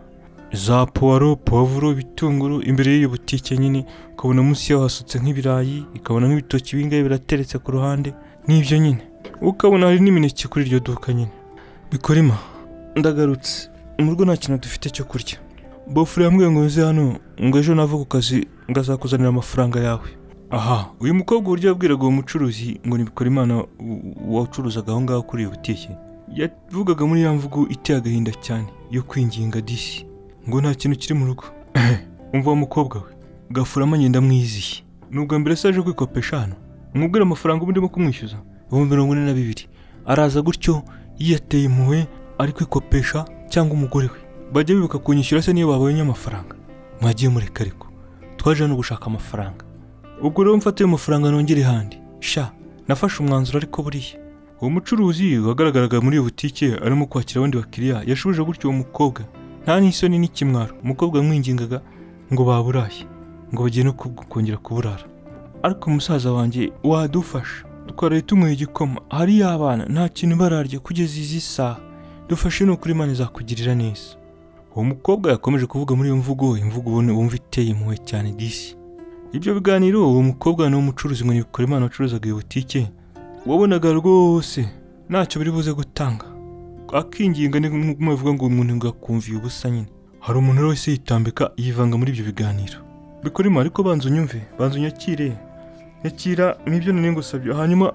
za puwaro puwavuro ibitunguru imbere y'iyo butike nyine ukabona munsi yaho hasutse nk'ibirayi ikabona nk'ibitoki ibingibi birateretse ku ruhande n'ibyo nyine ukabona hari n'imineke kuri iryo duka nyine bikorima ndagarutse mu rugo nta kintu dufite cyo kurya bofure yambwiye ngo nze hano ngo ejo nava ku kazi ngo azakuzanira amafaranga yawe aha uyu mukobwa uburyo yabwiraga uwo mucuruzi ngo nibikora imana wacuruzaga aho ngaho kuri iyo butike yavugaga muri ya mvugo iteye agahinda cyane yo kwinginga disi ngo nta kintu kiri mu rugo umva wa mukobwa we gafurama ngenda mwiziye nubwa mbere se aje kwikopesha hano umubwire amafaranga ubu ndimo kumwishyuza ibihumbi mirongo ine na bibiri araza gutyo yiyateye impuhwe ari kwikopesha cyangwa umugore we bajya bibuka kunyishyura se niyo babonye amafaranga mwagiye mureka ariko twaje hano gushaka amafaranga ubwo rero mfate ayo mafaranga nongere handi sha nafashe umwanzuro ariko buriya uwo mucuruzi wagaragaraga muri iyo butike arimo kwakira abandi bakiriya yashubije gutyo uwo mukobwa nta n'isoni n'ikimwaro umukobwa yamwingingaga ngo baburaye ngo bagiye no ku- kongera kuburara ariko musaza wanjye wadufasha twaraye tunyweye igikoma hari y'abana nta kintu bararya kugeza izi saha dufashe ni ukuri imana izakugirira neza uwo mukobwa yakomeje kuvuga muri iyo mvugo imvugo ubona wumva iteye impuhwe cyane disi ibyo biganiro uwo mukobwa n'uwo mucuruzi ngo nibikora imana wacuruzaga iyo butike wabonaga rwose ntacyo biri buze gutanga akinginga ni nk'uko bavuga ngo umuntu ngakumviye ubusa nyine hari umuntu rero wese yitambika yivanga muri ibyo biganiro bikorima ariko banza unyumve banza unyakire nyakira n'ibyo nari ngusabye hanyuma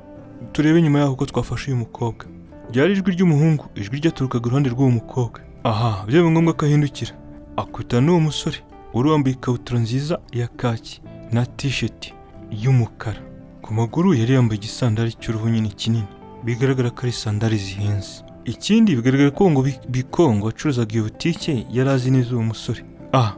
turebe nyuma yaho uko twafashe uyu mukobwa ryari ijwi ry'umuhungu ijwi ryaturukaga iruhande rw'uwo mukobwa aha byabaye ngombwa ko ahindukira akubitana n'uwo musore wari wambaye ikabutura nziza ya kaki na tisheti y'umukara ku maguru yari yambaye igisandari cy'uruhu nyine kinini bigaragara ko ari sandari zihenze ikindi bigaragara ko ngo Bi- bikongo wacuruzaga iyo butike yari azi neza uwo musore ah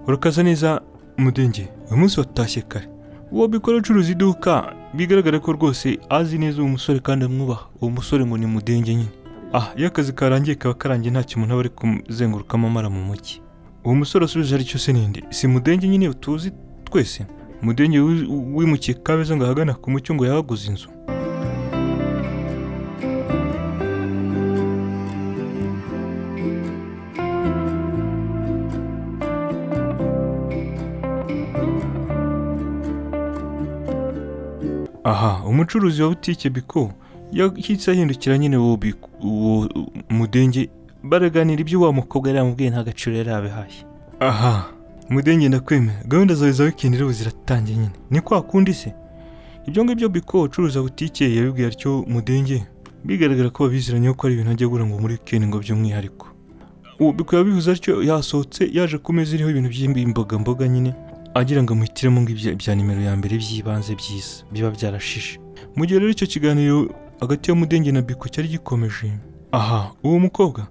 urakaza neza mudenge uyu munsi watashye kare uwo bikora acuruza iduka bigaragara ko rwose azi neza uwo musore kandi amwubaha uwo musore ngo ni mudenge nyine ah iyo akazi karangiye kaba karangiye nta kintu ntaba ari kumuzengurukamo amara mu mugi uwo musore asubije aricyo se ninde si mudenge nyine tuzi twese mudenge wi- wimukiye kabeza ngo ahagana ku mucyo ngo yahaguze inzu aha umucuruzi wa butike biko yahise ahindukira nyine uwo Biko- uwo mudenge baraganira ibyo wa mukobwa yari yamubwiye nta gaciro yari yabihaye aha mudenge ndakwemera gahunda zawe za wikendi rero ziratangiye nyine ni kwa kundi se ibyo ngibyo biko ucuruza butike yabibwiye atyo mudenge bigaragara ko babiziranye ko ari ibintu ajya agura ngo muri wikendi ngo by'umwihariko ubu bikaba bivuze atyo yasohotse yaje ku meza iriho ibintu by'imboga mboga nyine agira ngo amuhitiremo ngo ibya bya nimero ya mbere by'ibanze byiza biba byarashishe mu gihe rero icyo kiganiro hagati ya mudenge na biko cyari gikomeje aha uwo mukobwa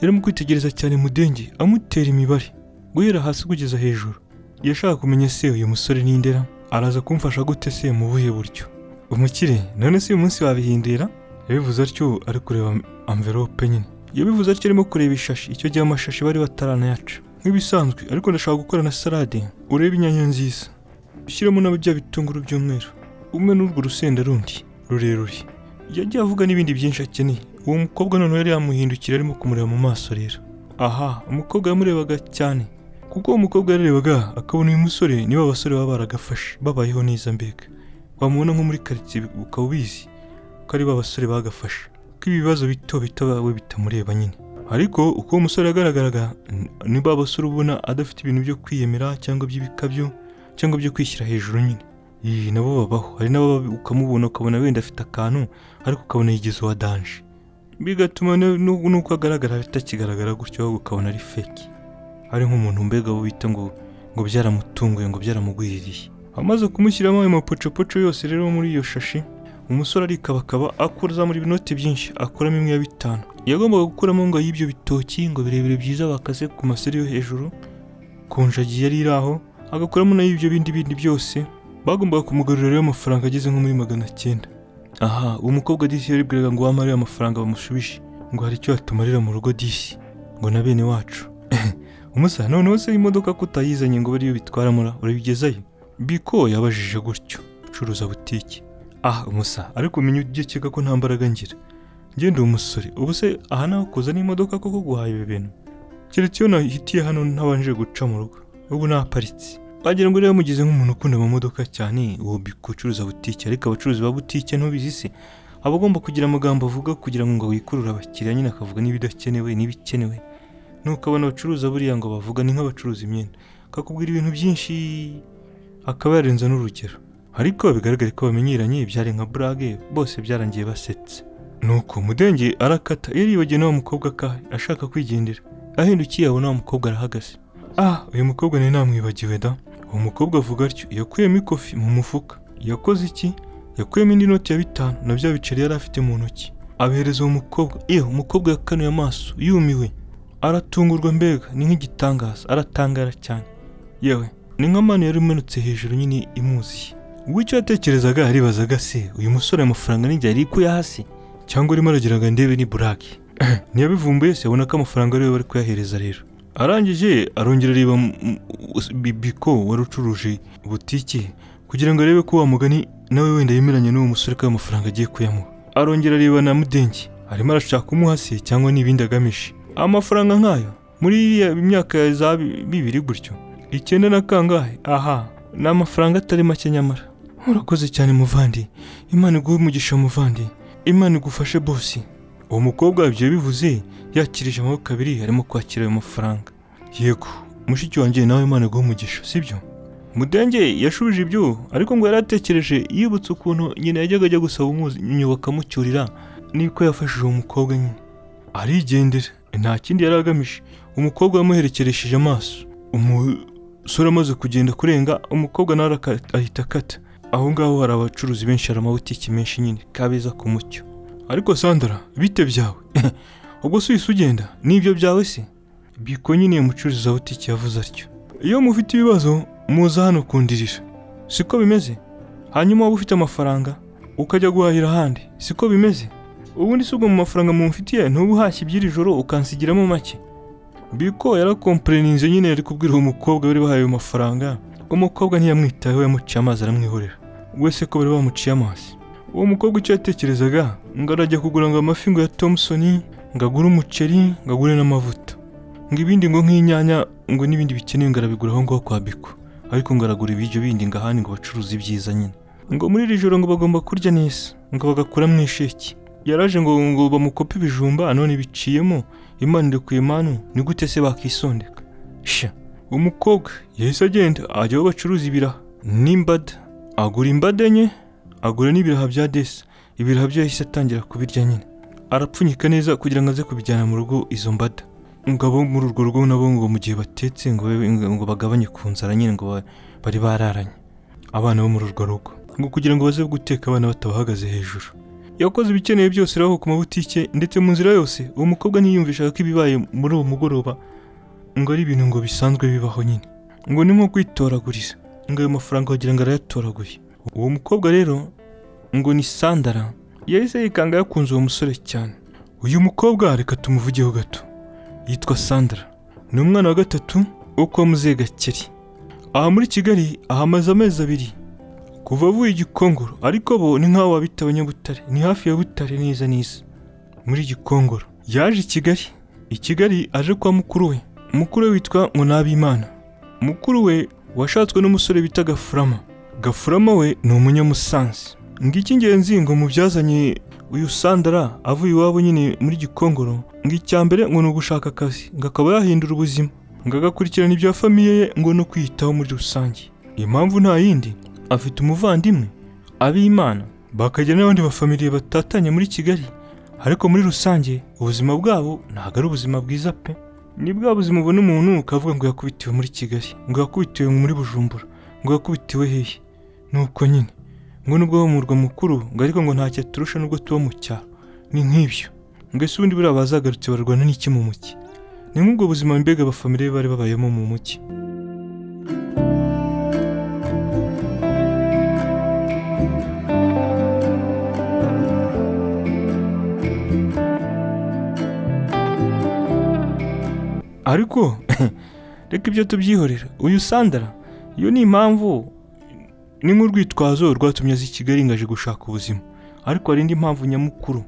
yarimo kwitegereza cyane mudenge amutera imibare guhera hasi kugeza hejuru yashaka kumenya se uyu musore ni ndera araza kumfasha gute se mu buhe buryo umukire none si uyu munsi wabihindira yabivuze atyo ari kureba amverope nyine yabivuze atyo arimo kureba ishashi icyo gihe amashashi bari bataranayaca nk'ibisanzwe ariko ndashaka gukora na salade urebe inyanya nziza ushyiremo na bya bitunguru by'umweru umwe n'urwo rusenda rundi rurerure yagiye avuga n'ibindi byinshi akeneye uwo mukobwa noneho yari yamuhindukira arimo kumureba mu maso rero aha umukobwa yamurebaga cyane kuko uwo mukobwa yarebaga akabona uyu musore niba abasore baba baragafashe babayeho neza mbega wamubona nko muri karitsiye ukaba ubizi ko ari ba basore bagafashe ko ibibazo bito bito bawe bitamureba nyine ariko uko uwo musore yagaragaraga ni ba basore ubona adafite ibintu byo kwiyemera cyangwa by'ibikabyo cyangwa byo kwishyira hejuru nyine iyi nabo babaho hari nabo ukamubona ukabona wenda afite akantu ariko ukabona yigeze uwa danje bigatuma ne- nu- n'uko agaragara atakigaragara gutyo ahubwo ukabona ari feki ari nk'umuntu mbega bo bita ngo ngo byaramutunguye ngo byaramugwiririye amaze kumushyiramo ayo mapocopoco yose rero muri iyo shashi umusore arikabakaba akuramo ibinoti byinshi akuramo imwe ya bitanu yagombaga gukuramo ngo y'ibyo bitoki ngo birebire byiza bakase ku maseri yo hejuru ku njagi yari iri aho agakuramo nayo ibyo bindi bindi byose bagombaga kumugarurira rero amafaranga ageze nko muri magana cyenda aha uwo mukobwa disi yaribwiraga ngo wamare amafaranga bamushubije ngo hari icyo yatumarira mu rugo disi ngo na bene wacu umusa noneho se imodoka ko utayizanye ngo bariyo bitwaramura urabigezayo biko yabajije gutyo ucuruza butike ah umusa ariko umenya ujye ukeka ko nta mbaraga ngira ngende uwo musore ubu se aha naho kuza n'imodoka koko guhaha ibi bintu keretse iyo nahitiye hano ntabanje guca mu rugo ubu naparitse wagira ngo rero mugeze nk'umuntu ukunda amamodoka cyane uwo biko ucuruza butike ariko abacuruzi ba butike ntubizi se aba agomba kugira amagambo avuga kugira ngo wikurure abakiriya nyine akavuga n'ibidakenewe n'ibikenewe nuko abana bacuruza buriya ngo bavuga ni nk'abacuruza imyenda akakubwira ibintu byinshi akaba yarenza n'urugero ariko bigaragare ko bamenyeranye byari nka burage bose byarangiye basetse nuko mudenge arakata yaribagiwe n'uwo mukobwa akahe ashaka kwigendera ahindukiye abona wa mukobwa arahagaze ah uyu mukobwa nari namwibagiwe da uwo mukobwa avuga atyo yakuyemo ikofi mu mufuka yakoze iki yakuyemo indi noti ya bitanu na bya biceri yari afite mu ntoki abihereza uwo mukobwa iyo umukobwa yakanuye amaso yumiwe aratungurwa mbega ni nk'igitangaza aratangara cyane yewe ni nk'amani yari umenetse hejuru nyine imuziye ubwo icyo yatekerezaga yaribazaga se uyu musore amafaranga n'igihe yari kuya hasi cyangwa arimo aragira ngo ndebe ni burake ntiyabivumbuye se abona ko amafaranga ariwe bari kuyahereza rero arangije arongera areba mu- mu- bibiko wari ucuruje butike kugira ngo arebe ko wa mugani nawe wenda yemeranya n'uwo musore ko ayo mafaranga agiye kuyamuha arongera areba na mudenge arimo arashaka kumuha se cyangwa n'ibindi agamije amafaranga nk'ayo muri iriya myaka ya za bi- bibiri gutyo icyenda na kangahe aha ni amafaranga atari make nyamara murakoze cyane muvandi imana iguhe umugisha muvandi imana igufashe bosi uwo mukobwa ibyo bivuze yakirije amaboko abiri arimo kwakira ayo mafaranga yego mushiki wanjye nawe imana iguhe umugisha sibyo mudenge yashubije ibyo ariko ngo yari atekereje yibutse ukuntu nyina yajyaga ajya gusaba umunyu bakamucyurira niko yafashije uwo mukobwa nyine arigendera nta kindi yari agamije umukobwa yamuherekeresheje amaso umusore amaze kugenda kurenga umukobwa nawe araka- ahita akata aho ngaho hari abacuruzi benshi hari amabutiki menshi nyine kabeza ku mucyo ariko sandara bite byawe ubwo si uhise ugenda nibyo byawe se biko nyine umucuruzi wa butiki yavuze atyo iyo mufite ibibazo muza hano kundirira siko bimeze hanyuma waba ufite amafaranga ukajya guhahira ahandi siko bimeze ubundi si ubwo mu mafaranga mumfitiye ntuba uhashye iby'iri joro ukansigiramo make biko yarakompureninze nyine yari kubwira uwo mukobwa bari bahaye ayo mafaranga umukobwa ntiyamwitayeho yamuciye amazi aramwihorera wese ko bari bamuciye amazi uwo mukobwa icyo yatekerezaga ngo arajya kugura ngo amafi ngo ya tomusoni ngo agure umuceri ngo agure n'amavuta ngo ibindi ngo nk'inyanya ngo n'ibindi bikenewe ngo arabigura aho ngaho kwa biko ariko ngo aragura ibiryo bindi ngo ahandi ngo bacuruze ibyiza nyine ngo muri iri joro ngo bagomba kurya neza ngo bagakuramo isheki yaraje ngo ngo bamukope ibijumba none biciyemo imana iri ku imanu ni gute se bakisondeka sha umukobwa yahise agenda ajya aho bacuruza ibiraha n'imbada agura imbada enye agura n'ibiraha bya desa ibiraha byo yahise atangira kubirya nyine arapfunyika neza kugira ngo aze kubijyana mu rugo izo mbada ngo abo muri urwo rugo nabo ngo mu gihe batetse ngo, babe- ngo bagabanye ku nzara nyine ngo ba- bari bararanye abana bo muri urwo rugo ngo kugira ngo baze guteka abana batabahagaze hejuru yakoze ibikenewe byose rero ku mabutike ndetse mu nzira yose uwo mukobwa ntiyiyumvishaga ko ibibaye muri uwo mugoroba ngo ari ibintu ngo bisanzwe bibaho nyine ngo ni nko kwitoraguriza ngo ayo mafaranga wagira ngo arayatoraguye uwo mukobwa rero ngo ni sandara yahise yikanga yakunze uwo musore cyane uyu mukobwa reka tumuvugeho gato yitwa sandara ni umwana wa gatatu wo kwa muzehe gakeri aha muri kigali ahamaze amezi abiri kuva avuye igikongoro ariko bo ni nk'aho wabita abanyabutare ni hafi ya butare neza neza muri gikongoro yaje i kigali i kigali aje kwa mukuru we mukuru we witwa nkunabimana mukuru we washatswe n'umusore bita gafurama gafurama we ni umunyamusansi ngo icy'ingenzi ngo mubyazanye uyu sandara avuye iwabo nyine muri gikongoro ngo icya mbere ngo ni ugushaka akazi ngo akaba yahindura ubuzima ngo agakurikirana ibya famiye ye ngo no kwiyitaho muri rusange impamvu nta yindi afite umuvandimwe abimana bakagira n'abandi bafamiliye batatanye muri kigali ariko muri rusange ubuzima bwabo ntabwo ari ubuzima bwiza pe ni bwa buzima ubona umuntu ukavuga ngo yakubitiwe muri kigali ngo yakubitiwe muri bujumbura ngo yakubitiwe hehe nuko nyine ngo nubwo wo mu murwa mukuru ngo ariko ngo ntacyo aturusha nubwo tuba mu cyaro ni nk'ibyo ngo ese ubundi buriya bazagarutse barwana n'iki mu muki ni nk'ubwo buzima mbega abafamiliye bari babayemo mu muki ariko reka ibyo tubyihorera uyu sandara iyo ni impamvu ni nk'urwitwazo rwatumye aza i kigali ngo aje gushaka ubuzima ariko hari indi mpamvu nyamukuru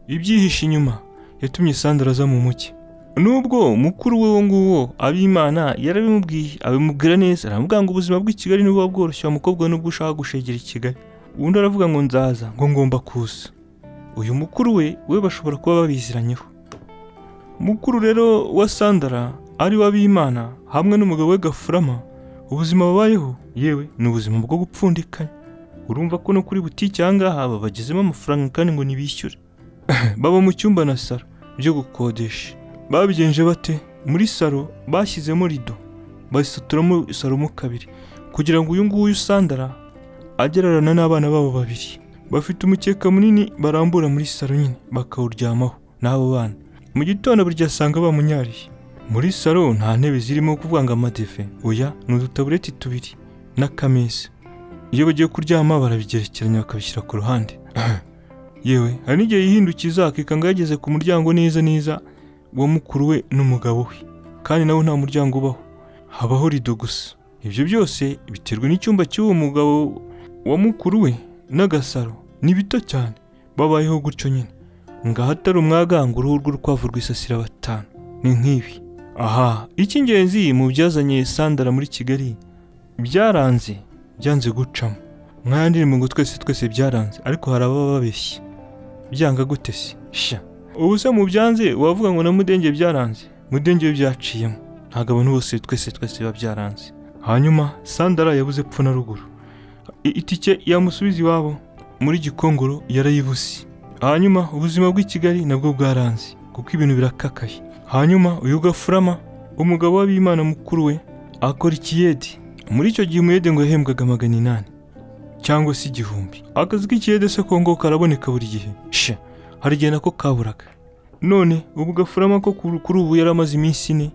ibyihishe inyuma yatumye sandara aza mu mucye nubwo mukuru we wo nguwo abimana yarabimubwiye abimubwira neza aramubwira ngo ubuzima bw'i kigali ntibuba bworoshye wa mukobwa nubwo ushaka gushegera i kigali undi aravuga ngo nzaza ngo ngomba kuza uyu mukuru we we bashobora kuba babiziranyeho mukuru rero wa sandara ari we abimana hamwe n'umugabo we gafurama ubuzima babayeho yewe ni ubuzima bwo gupfundikanya urumva ko no kuri butike aha ngaha babagezemo amafaranga kandi ngo ntibishyure baba mu cyumba na saro byo gukodesha babigenje bate muri saro bashyizemo rido basaturamo saro mo kabiri kugira ngo uyu nguyu sandara agererana n'abana babo babiri bafite umukeka munini barambura muri saro nyine bakawuryamaho n'abo bana mu gitondo burya asanga bamunyariye muri salo nta ntebe zirimo kuvuga ngo amadefe oya ni udutabureti tubiri n'akameza iyo bagiye kuryama barabigerekeranya bakabishyira ku ruhande yewe hari n'igihe yihindukiza akikanga yageze ku muryango neza neza wa mukuru we n'umugabo we kandi nawe nta muryango ubaho habaho rido gusa ibyo byose biterwa n'icyumba cy'uwo mugabo wa mukuru we n'agasaro ni bito cyane babayeho gutyo nyine ngo ahatari umwaganga uruhu rw'urukwavu rwisasira batanu ni nk'ibi aha icy'ingenzi mu byazanye sandara muri kigali byaranze byanze gucamo nk'ayandi ngo twese twese byaranze ariko hari ababa babeshye byanga gute se sha ubu se mu byanze wavuga ngo na mudenge byaranze mudenge we byaciyemo ntabwo abantu bose twese twese biba byaranze hanyuma sandara yabuze epfo na ruguru I- itike yamusubiza iwabo muri gikongoro yarayibuze hanyuma ubuzima bw'i kigali nabwo bwaranze kuko ibintu birakakaye hanyuma uyu gafurama umugabo w'abimana mukuru we akora ikiyede muri icyo gihe umuyede ngo yahembwaga magana inani cyangwa se igihumbi akazi k'ikiyede se kongo karaboneka buri gihe sha hari igihe nako kaburaga none ubu gafurama ko kuri kuri ubu yari amaze iminsi ine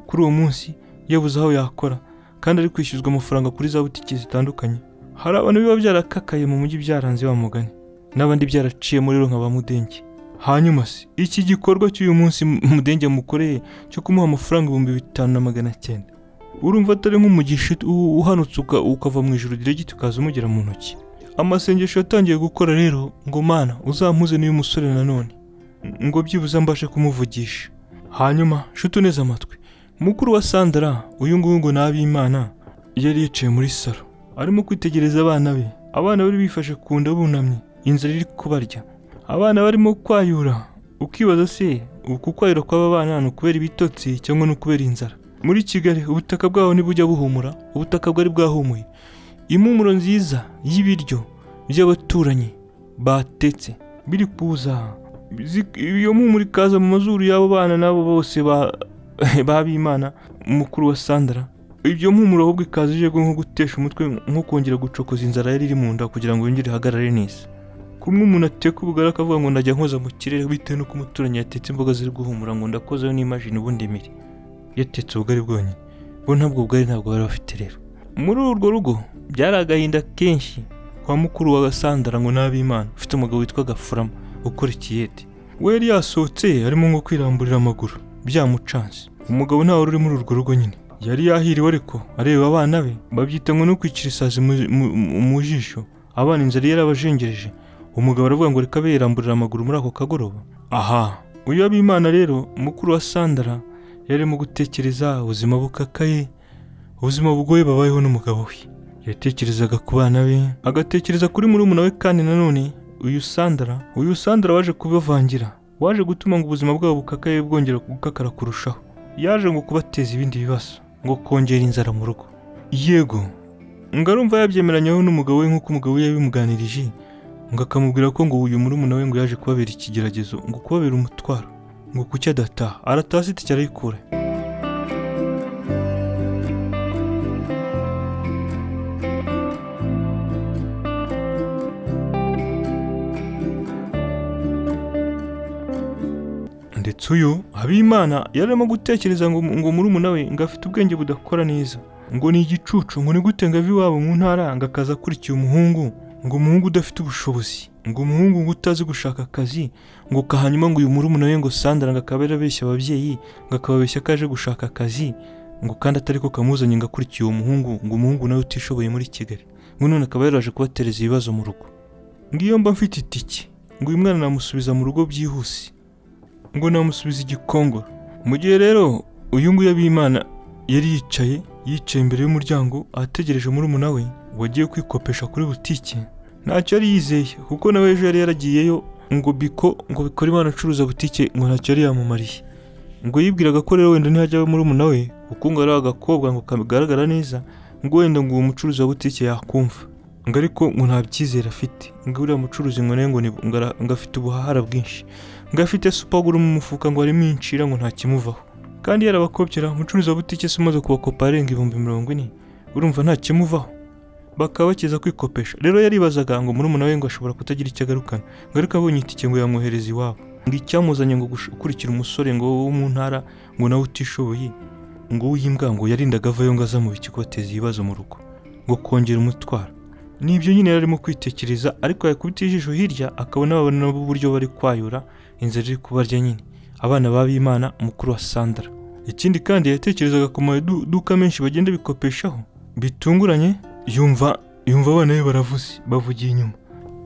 kuri uwo munsi yabuze aho yakora kandi ari kwishyuzwa amafaranga kuri za butike zitandukanye hari abantu biba byarakakaye mu mujyi byaranze wa mugani n'abandi byaraciyemo rero nka ba mudenge hanyuma se iki gikorwa cy'uyu munsi mudenge mukoreye cyo kumuha amafaranga ibihumbi bitanu na magana cyenda urumva atari nk'umugisha u- uhanutse uka- ukava mu ijoro diregiti ukaza umugera mu ntoki amasengesho yatangiye gukora rero ngo mana uzampuze n'uyu musore nanone ngo byibuze mbashe kumuvugisha hanyuma nshuti neza amatwi mukuru wa sandara uyu nguyu ngo ni ab'imana yari yicaye muri salo arimo kwitegereza abana be abana bari bifashe ku nda bunamye inzara iri kubarya abana barimo kwayura ukibaza se uku kwayura kw'aba bana ni ukubera ibitotsi cyangwa ni ukubera inzara muri kigali ubutaka bwabo ntibujya buhumura ubutaka bwari bwahumuye impumuro nziza y'ibiryo by'abaturanyi batetse biri kuza zi- iyo mpumuro ikaza mu mazuru y'abo bana n'abo bose ba- b'abimana mukuru wa sandara ibyo mpumuro ahubwo ikaza ije nko gutesha umutwe nko kongera gucokoza inzara yari iri mu nda kugira ngo yongere ihagarare neza kumwe umuntu ateka ubugari akavuga ngo ndajya nkoza mu kirere bitewe n'uko umuturanyi yatetse imboga ziri guhumura ngo ndakozeho n'imashini ubundi mire yatetse ubugari bwonyine bo ntabwo ubugari ntabwo bari bafite rero muri urwo rugo byari agahinda kenshi kwa mukuru wa gasandara ngo n'abimana ufite umugabo witwa gafurama ukora ikiyete we yari yasohotse arimo nko kwiramburira amaguru byamucanze umugabo ntawe uri muri urwo rugo nyine yari yahiriwe ariko areba abana be babyita ngo no kwicira isazi mu- mu- mu- mu jisho abana inzara yarabajengereje umugabo aravuga ngo reka abe yiramburira amaguru muri ako kagoroba aha uyu abimana rero mukuru wa sandara yari arimo gutekereza ubuzima bukakaye ubuzima bugoye babayeho n'umugabo we yatekerezaga ku bana be agatekereza kuri murumuna we kandi nanone uyu sandara uyu sandara waje kubavangira waje gutuma ngo ubuzima bwabo bukakaye bwongera gukakara kurushaho yaje ngo kubateza ibindi bibazo ngo kongera inzara mu rugo yego ngo arumva yabyemeranyeho n'umugabo we nk'uko umugabo we yabimuganirije ngo akamubwira ko ngo uyu murumuna we ngo yaje kubabera ikigeragezo ngo kubabera umutwaro ngo kuki adataha arataha se itike arayikura ndetse uyu habimana yari arimo gutekereza ngo ngo murumuna we ngo afite ubwenge budakora neza ngo ni igicucu ngo ni gute ngo ave iwabo mu ntara ngo akaza akurikiye umuhungu ngo umuhungu udafite ubushobozi ngo umuhungu ngo utazi gushaka akazi ngo ka hanyuma ngo uyu murumuna we ngo sandara ngo akaba yarabeshya ababyeyi ngo akababeshya ko aje gushaka akazi ngo kandi atari ko kamuzanye ngo akurikiye uwo muhungu ngo umuhungu nawe utishoboye muri kigali ngo none akaba yaraje kubatereza ibibazo mu rugo ngo iyo mba mfite itike ngo uyu mwana namusubiza mu rugo byihuse ngo namusubiza igikongoro mu gihe rero uyu nguyu abimana yari yicaye yicaye imbere y'umuryango ategereje murumuna we wagiye kwikopesha kuri butike ntacyo yari yizeye kuko nawe ejo yari yaragiyeyo ngo biko ngo bikora imana acuruza butike ngo ntacyo yari yamumariye ngo yibwiraga ko rero wenda ntihajya we murumuna we kuko ngo ari agakobwa ngo kagaragara neza ngo wenda ngo uwo mucuruzi wa butike yakumva ngo ariko ngo nta byizere afite ngo uriya mucuruzi ngo nawe ngo ni- ngo ara- ngo afite ubuhahara bwinshi ngo afite supaguru mu mufuka ngo harimo inshira ngo nta kimuvaho kandi yarabakopyera umucuruzi wa butike se umaze kubakopa arenga ibihumbi mirongo ine urumva nta kimuvaho bakaba bakiza kwikopesha rero yaribazaga ngo murumuna we ngo ashobora kutagira icyo agarukana ngo ariko abonye itike ngo yamwohereza iwabo ngo icyamuzanye ngo gush- gukurikira umusore ngo wo mu ntara ngo nawe utishoboye ngo w'imbwa ngo yarindaga avayo ngo aza mu biki kubateza ibibazo mu rugo ngo kongera umutwaro nibyo nyine yari arimo kwitekereza ariko yakubita ijisho hirya akabona babona nabo uburyo bari kwayura inzira iri kubarya nyine abana b'abimana mukuru wa sandara ikindi kandi yatekerezaga ku maduka menshi bagenda bikopeshaho bitunguranye yumva yumva abana be baravuze bavugiye inyuma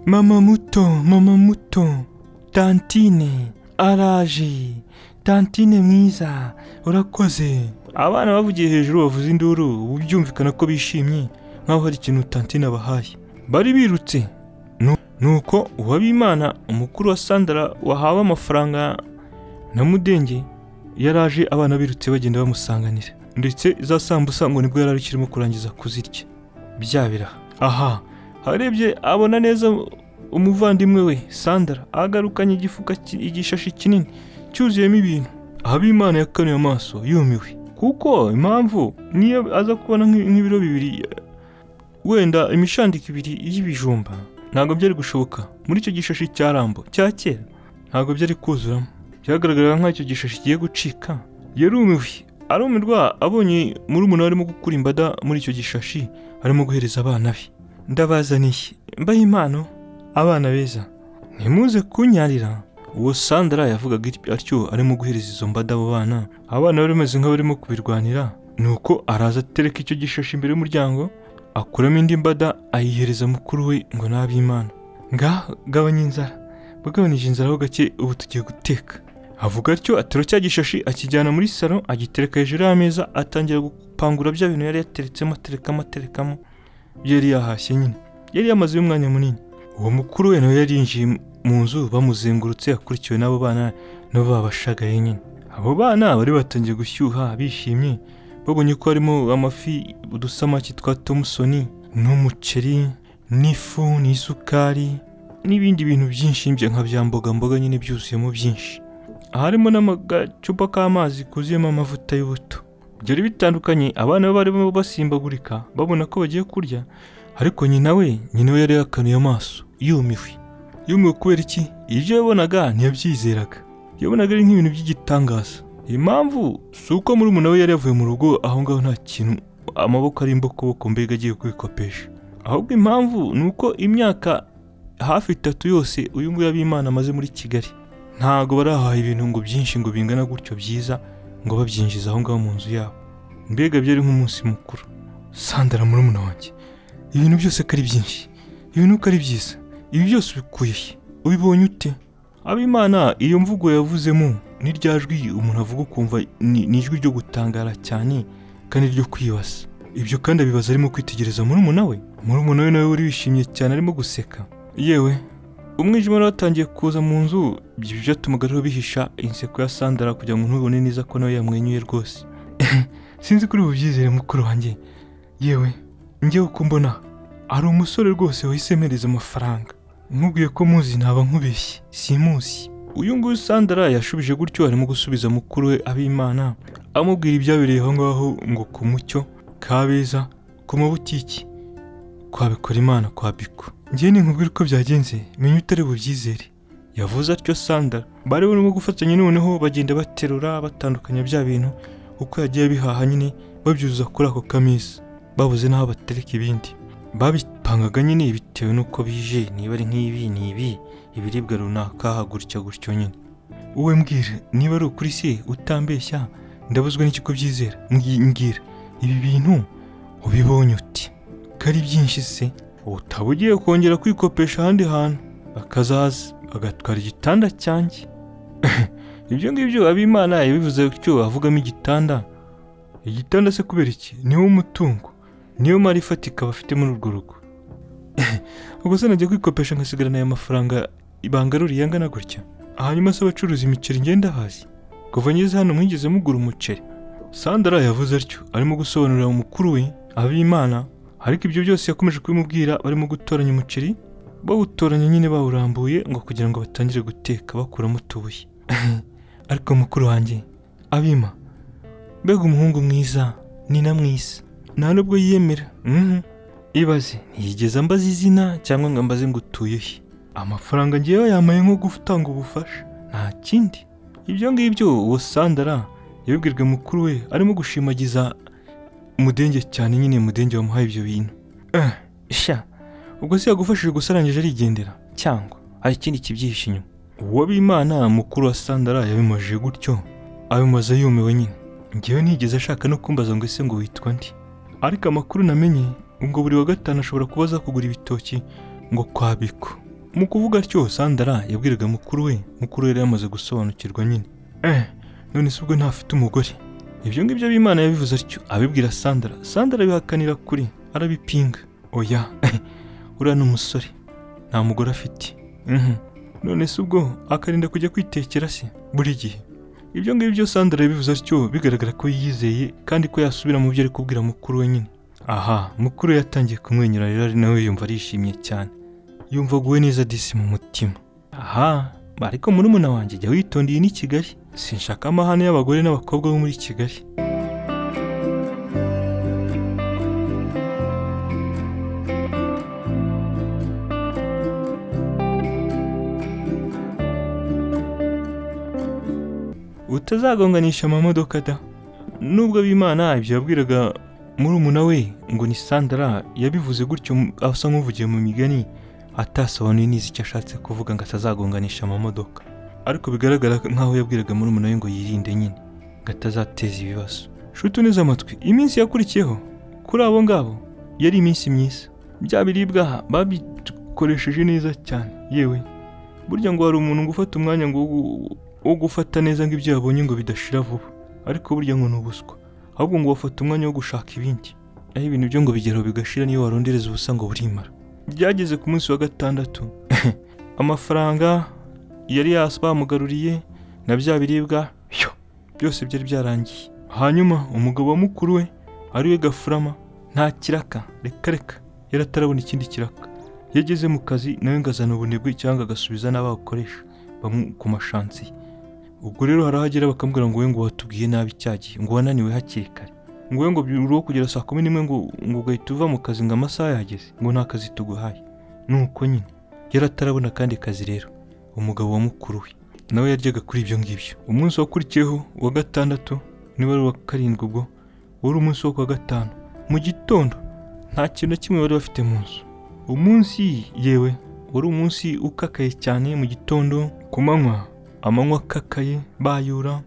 mama muto mama muto tantine araje tantine mwiza urakoze abana bavugiye hejuru bavuze induru ubu byumvikana ko bishimye nk'aho hari ikintu tantine abahaye bari birutse nuko uwabimana umukuru wa sandara wahawe amafaranga na mudenge yaraje abana birutse bagenda bamusanganira ndetse za sambusa ngo nibwo yari akirimo kurangiza kuzirya byabira aha harebye abona neza umuvandimwe we sandara agarukanye igifuka ki- igishashi kinini cyuzuyemo ibintu habimana yakanuye amaso yumiwe kuko impamvu niyo aza kubona nk'i- nk'ibiro bibiri wenda imishandiko ibiri y'ibijumba ntabwo byari gushoboka muri icyo gishashi cya rambo cya kera ntabwo byari kuzuramo byagaragaraga nk'aho icyo gishashi kigiye gucika yarumiwe arumirwa abonye muri umuntu arimo gukura imbada muri icyo gishashi arimo guhereza abana be ndabazaniye mbahe impano abana beza ntimuze kunyarira uwo sandara yavugaga it- atyo arimo guhereza izo mbada abo bana abana bari bameze nk'abarimo kubirwanira nuko araza atereka icyo gishashi imbere y'umuryango akuramo indi mbada ayihereza mukuru we ngo n'abimana nga gabanya inzara bagabanije inzara ho gake ubu tugiye guteka avuga atyo atero cya gishashi akijyana muri salo agitereka hejuru y'ameza atangira gupangura bya bintu yari yateretsemo aterekamo aterekamo ibyo yari yahashye nyine yari yamazeyo umwanya munini uwo mukuru we nawe yari yinjiye mu nzu bamuzengurutse akurikiwe n'abo bana nabo babashagaye nyine abo bana bari batangiye gushyuha bishimye babonye ko harimo amafi udusamaki twa tomusoni n'umuceri n'ifu n'isukari n'ibindi bintu byinshi bya nka bya mboga mboga nyine byuzuyemo byinshi harimo n'agacupa k'amazi kuzuyemo amavuta y'ubuto byari bitandukanye abana be barimo basimbagurika babona ko bagiye kurya ariko nyina we nyina we yari yakanuye amaso yumiwe yumiwe kubera iki ibyo yabonaga ntiyabyizeraga yabonaga ari nk'ibintu by'igitangaza impamvu si uko murumuna we yari yavuye mu rugo aho ngaho nta kintu amaboko ari imbokoboko mbega agiye kwikopesha ahubwo impamvu ni uko imyaka hafi itatu yose uyu nguyu ab'imana amaze muri kigali ntabwo barahaha ibintu ngo byinshi ngo bingana gutyo byiza ngo babyinjize aho ngaho mu nzu yabo mbega byari nk'umunsi mukuru sandara murumuna wanjye ibintu byose ko ari byinshi ibintu ko ari byiza ibi byose ubikuye he? ubibonye ute ab'imana iyo mvugo yavuzemo ni rya jwi umuntu avuga ukumva ni ni ijwi ryo gutangara cyane kandi ryo kwibasa ibyo kandi abibaza arimo kwitegereza murumuna we murumuna we nawe wari wishimye cyane arimo guseka yewe umwijima wari watangiye kuza mu nzu ibyo byatumaga rero bihisha inseko ya sandara kugira ngo ntubone neza ko nawe yamwenyuye rwose sinzi kuri bubyizere mukuru wanjye yewe njyewe uko mbona hari umusore rwose wahise mpereza amafaranga nkubwiye ko muzi ntaba nkubeshye simusi uyu nguyu sandara yashubije gutyo arimo gusubiza mukuru we ab'imana amubwira ibyabereye aho ngaho ngo ku mucyo kabeza ku mabutiki kwabikora imana kwa biko ngewe ninkubwira uko byagenze menya utari bubyizere yavuze atyo sandara bari barimo gufatanya noneho bagenda baterura batandukanya bya bintu uko yagiye bihaha nyine babyuzuza kuri ako kamisa babuze n'aho batereka ibindi babipangaga nyine bitewe n'uko bije niba ari nk'ibi ni ibi ibiribwa runaka gutya gutyo nyine wowe mbwira niba ari ukuri se utambeshya ndabuzwa n'ikigo byizera Mbwi- mbwira ibi bintu ubibonye uti ko ari byinshi se utaba ugiye kongera kwikopesha ahandi hantu bakazaza bagatwara igitanda cyanjye ibyo ngibyo ab'imana yabivuze gutyo avugamo igitanda igitanda se kubera iki niwo mutungo niyo mari ifatika bafite muri urwo rugo ubwo se najya kwikopesha nkasigarana aya mafaranga bangaruriye angana gutya hanyuma se abacuruza imiceri ngenda hasi kuva ngeze hano mwigeze mugura umuceri sandara yavuze atyo arimo gusobanurira umukuru we ab'imana ariko ibyo byose yakomeje kubimubwira barimo gutoranya umuceri bawutoranya nyine bawurambuye ngo kugira ngo batangire guteka bakuramo utubuye ariko mukuru wanjye abima mbega umuhungu mwiza ni na mwiza nta nubwo yiyemera Mhm. ibaze ntiyigeze ambaza izina cyangwa ngo ambaze ngo utuye he amafaranga ngewe yamaye nko gutanga ubufasha nta kindi ibyo ngibyo uwo sandara yabibwirwe mukuru we arimo gushimagiza mudenge cyane nyine mudenge wamuhaye ibyo bintu Eh, sha ubwo se yagufashije gusa arangije arigendera cyangwa hari ikindi kibyihishe inyuma uwabimana mukuru wa sandara yabimajije gutyo abimaze yumiwe nyine ngewe nigeze ashaka no kumbaza ngo ese ngo witwa ndi ariko amakuru namenye ngo buri wa gatanu ashobora kuba aza kugura ibitoki ngo kwabiko mu kuvuga atyo sandara yabwiraga mukuru we mukuru we yari yamaze gusobanukirwa nyine eh none se ubwo ntafite umugore ibyo ngibyo b'imana yabivuze atyo abibwira sandara sandara abihakanira kuri arabipinga oya uriya ni umusore nta mugore afite Mhm. none se ubwo akarinda kujya kwitekera se buri gihe ibyo ngibyo sandara yabivuze atyo bigaragara ko yiyizeye kandi ko yasubira mu byo ari kubwira mukuru we nyine aha mukuru we yatangiye kumwenyura rero ari nawe yumva arishimye cyane yumva aguwe neza disi mu mutima aha ariko murumuna wanjye jya witondeye n'i kigali sinshaka amahane y'abagore n'abakobwa bo muri kigali utazagonganisha amamodoka da nubwo abimana ibyo yabwiraga murumuna we ngo ni sandara yabivuze gutyo mu- asa nk'uvugiye mu migani atasobanuye neza icyo ashatse kuvuga ngo atazagonganisha amamodoka ariko bigaragara nk'aho yabwiraga murumuna we ngo yirinde nyine ngo atazateza ibibazo shuti uneze amatwi iminsi yakurikiyeho kuri abo ngabo yari iminsi myiza bya biribwa babikoresheje neza cyane yewe burya ngo hari umuntu ngo ufata umwanya ngo wo- wo gufata neza ngo ibyo yabonye ngo bidashira vuba ariko burya ngo ni ubuswa ahubwo ngo wafata umwanya wo gushaka ibindi aho ibintu byo ngo bigeraho bigashira niyo warondereza ubusa ngo burimara byageze ku munsi wa gatandatu amafaranga yari yas bamugaruriye na bya biribwa yo, byose byari byarangiye hanyuma umugabo wa mukuru we ariwe gafurama nta kiraka reka reka yari atarabona ikindi kiraka iyo ageze mu kazi nawe ngo azana ubunebwe cyangwa agasubiza n'abawukoresha bamu- ku mashansi ye ubwo rero harahagera bakamubwira ngo we ngo watubwiye nabi icyagihe ngo wananiwe hakiri kare ngo we ngo bi- uruho kugera saa kumi n'imwe ngo ngo ugahita uva mu kazi ngo amasaha yageze ngo nta kazi tuguhaye nuko nyine yari atarabona akandi kazi rero umugabo wa mukuru we nawe yaryaga kuri ibyo ngibyo umunsi wakurikiyeho uwa gatandatu niba ari uwa karindwi ubwo wari umunsi wo kuwa gatanu mu gitondo nta kintu na kimwe bari bafite mu nzu umunsi yewe wari umunsi ukakaye cyane mu gitondo ku manywa amanywa akakaye bayura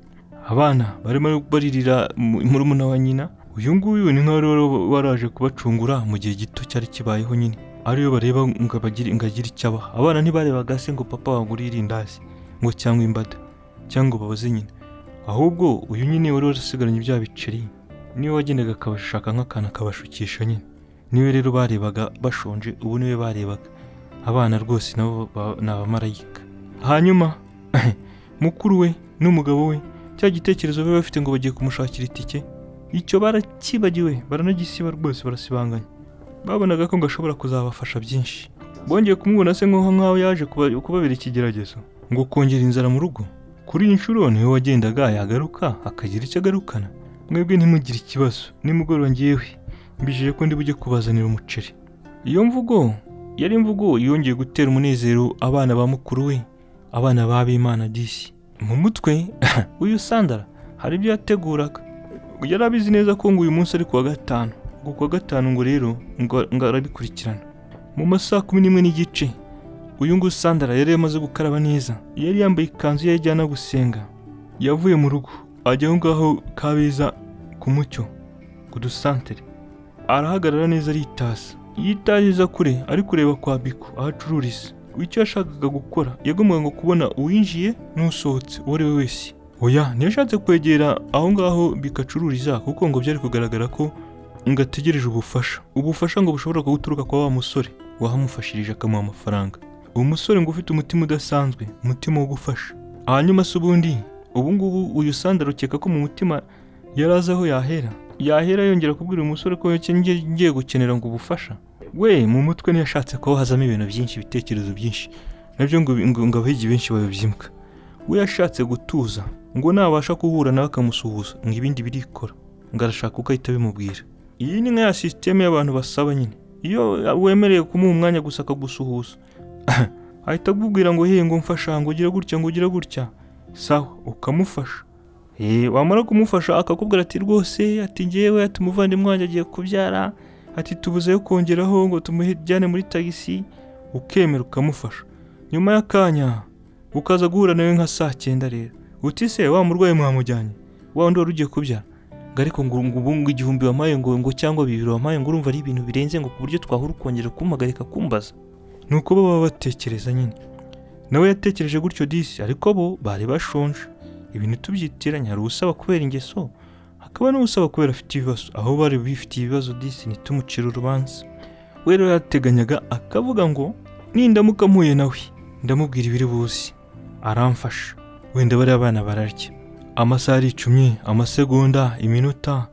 abana barimo baririra mu- murumuna wa nyina uyu nguyu ni nk'aho wari waraje kubacungura mu gihe gito cyari kibayeho nyine ariyo bareba ngo abagire ngo agire icyo abaha abana ntibarebaga se ngo papa wagurire indazi ngo cyangwa imbada cyangwa ngo babaze nyina ahubwo uyu nyine wari warasigaranye bya biceri niwe wagendaga akabashaka nk'akantu akabashukisha nyine niwe rero barebaga bashonje ubu niwe barebaga abana rwose nabo ba- ni abamarayika hanyuma mukuru we n'umugabo we cya gitekerezo bari bafite ngo bagiye kumushakira itike icyo barakibagiwe baranagisiba rwose barasibanganya babonaga ko ngo ashobora kuzabafasha byinshi bongeye kumubona se nk'aho nk'aho yaje kuba- kubabera ikigeragezo ngo kongera inzara mu rugo kuri iyi nshuro niwe wagendaga yagaruka akagira icyo agarukana mwebwe ntimugire ikibazo nimugoroba ngewe mbijije ko ndi bujye kubazanira umuceri iyo mvugo yari imvugo yongeye gutera umunezero abana ba mukuru we abana b'abimana disi mu mutwe uyu sandara hari ibyo yateguraga yari abizi neza ko ngo uyu munsi ari kuwa gatanu ngo kuwa gatanu ngo rero ngo ngo arabikurikirana mu masaha kumi n'imwe n'igice uyu nguyu sandara yari yamaze gukaraba neza yari yambaye ikanzu ye ajyana gusenga yavuye mu rugo ajya aho ngaho kabeza ku mucyo ku dusantere arahagarara neza aritaza yitaza kure ari kureba kwa biko aho acururiza icyo yashakaga gukora yagombaga ngo kubona uwinjiye n'usohotse uwo ari we wese oya ntiyashatse kwegera aho ngaho biko acururiza kuko ngo byari kugaragara ko ngo ategereje ubufasha ubufasha ngo bushobora guturuka kwa wa musore wahamufashirije akamuha amafaranga uwo musore ngo ufite umutima udasanzwe umutima wo gufasha hanyuma se ubundi ubu ngubu uyu sandara ukeka ko mu mutima yari azi aho yahera yahera yongera kubwira uyu musore ko yake- nge- ngiye gukenera ngo ubufasha we mu mutwe ntiyashatse ko hazamo ibintu byinshi ibitekerezo byinshi nabyo ngo ngo ngo abahigi benshi babibyimuka we yashatse gutuza ngo nabasha guhura nawe akamusuhuza ngo ibindi birikora ngo arashaka uko ahita bimubwira iyi ni nka ya sisiteme y'abantu basaba nyine iyo wemerewe kumuha umwanya gusa akagusuhuza ahita akubwira ngo hey ngo mfasha ngo ugire gutya ngo ugire gutya sawa ukamufasha Eh, wamara kumufasha akakubwira ati rwose ati ngewe ati umuvandimwe wanjye agiye kubyara ati tubuzeyo kongeraho ngo tumujyane muri tagisi ukemera ukamufasha nyuma y'akanya ukaza guhura nawe nka saa cyenda rero uti se wa murwayi mwamujyanye wa wundi wari ugiye kubyara ngo ariko ngo ngo ubu ngo igihumbi wampaye ngo ngo cyangwa bibiri wampaye ngo urumva ari ibintu birenze ngo ku buryo twahura ukongera kumpagarika kumbaza ni uko baba batekereza nyine nawe yatekereje gutyo disi ariko bo bari bashonje ibintu tubyitiranya hari usaba kubera ingeso hakaba n'usaba kubera afite ibibazo aho bari bifitiye ibibazo disi ntitumucire urubanza we rero yateganyaga akavuga ngo nindamuka mpuye nawe ndamubwira ibiri buzi aramfasha wenda bariya abana bararya amasaha aricumye amasegonda iminota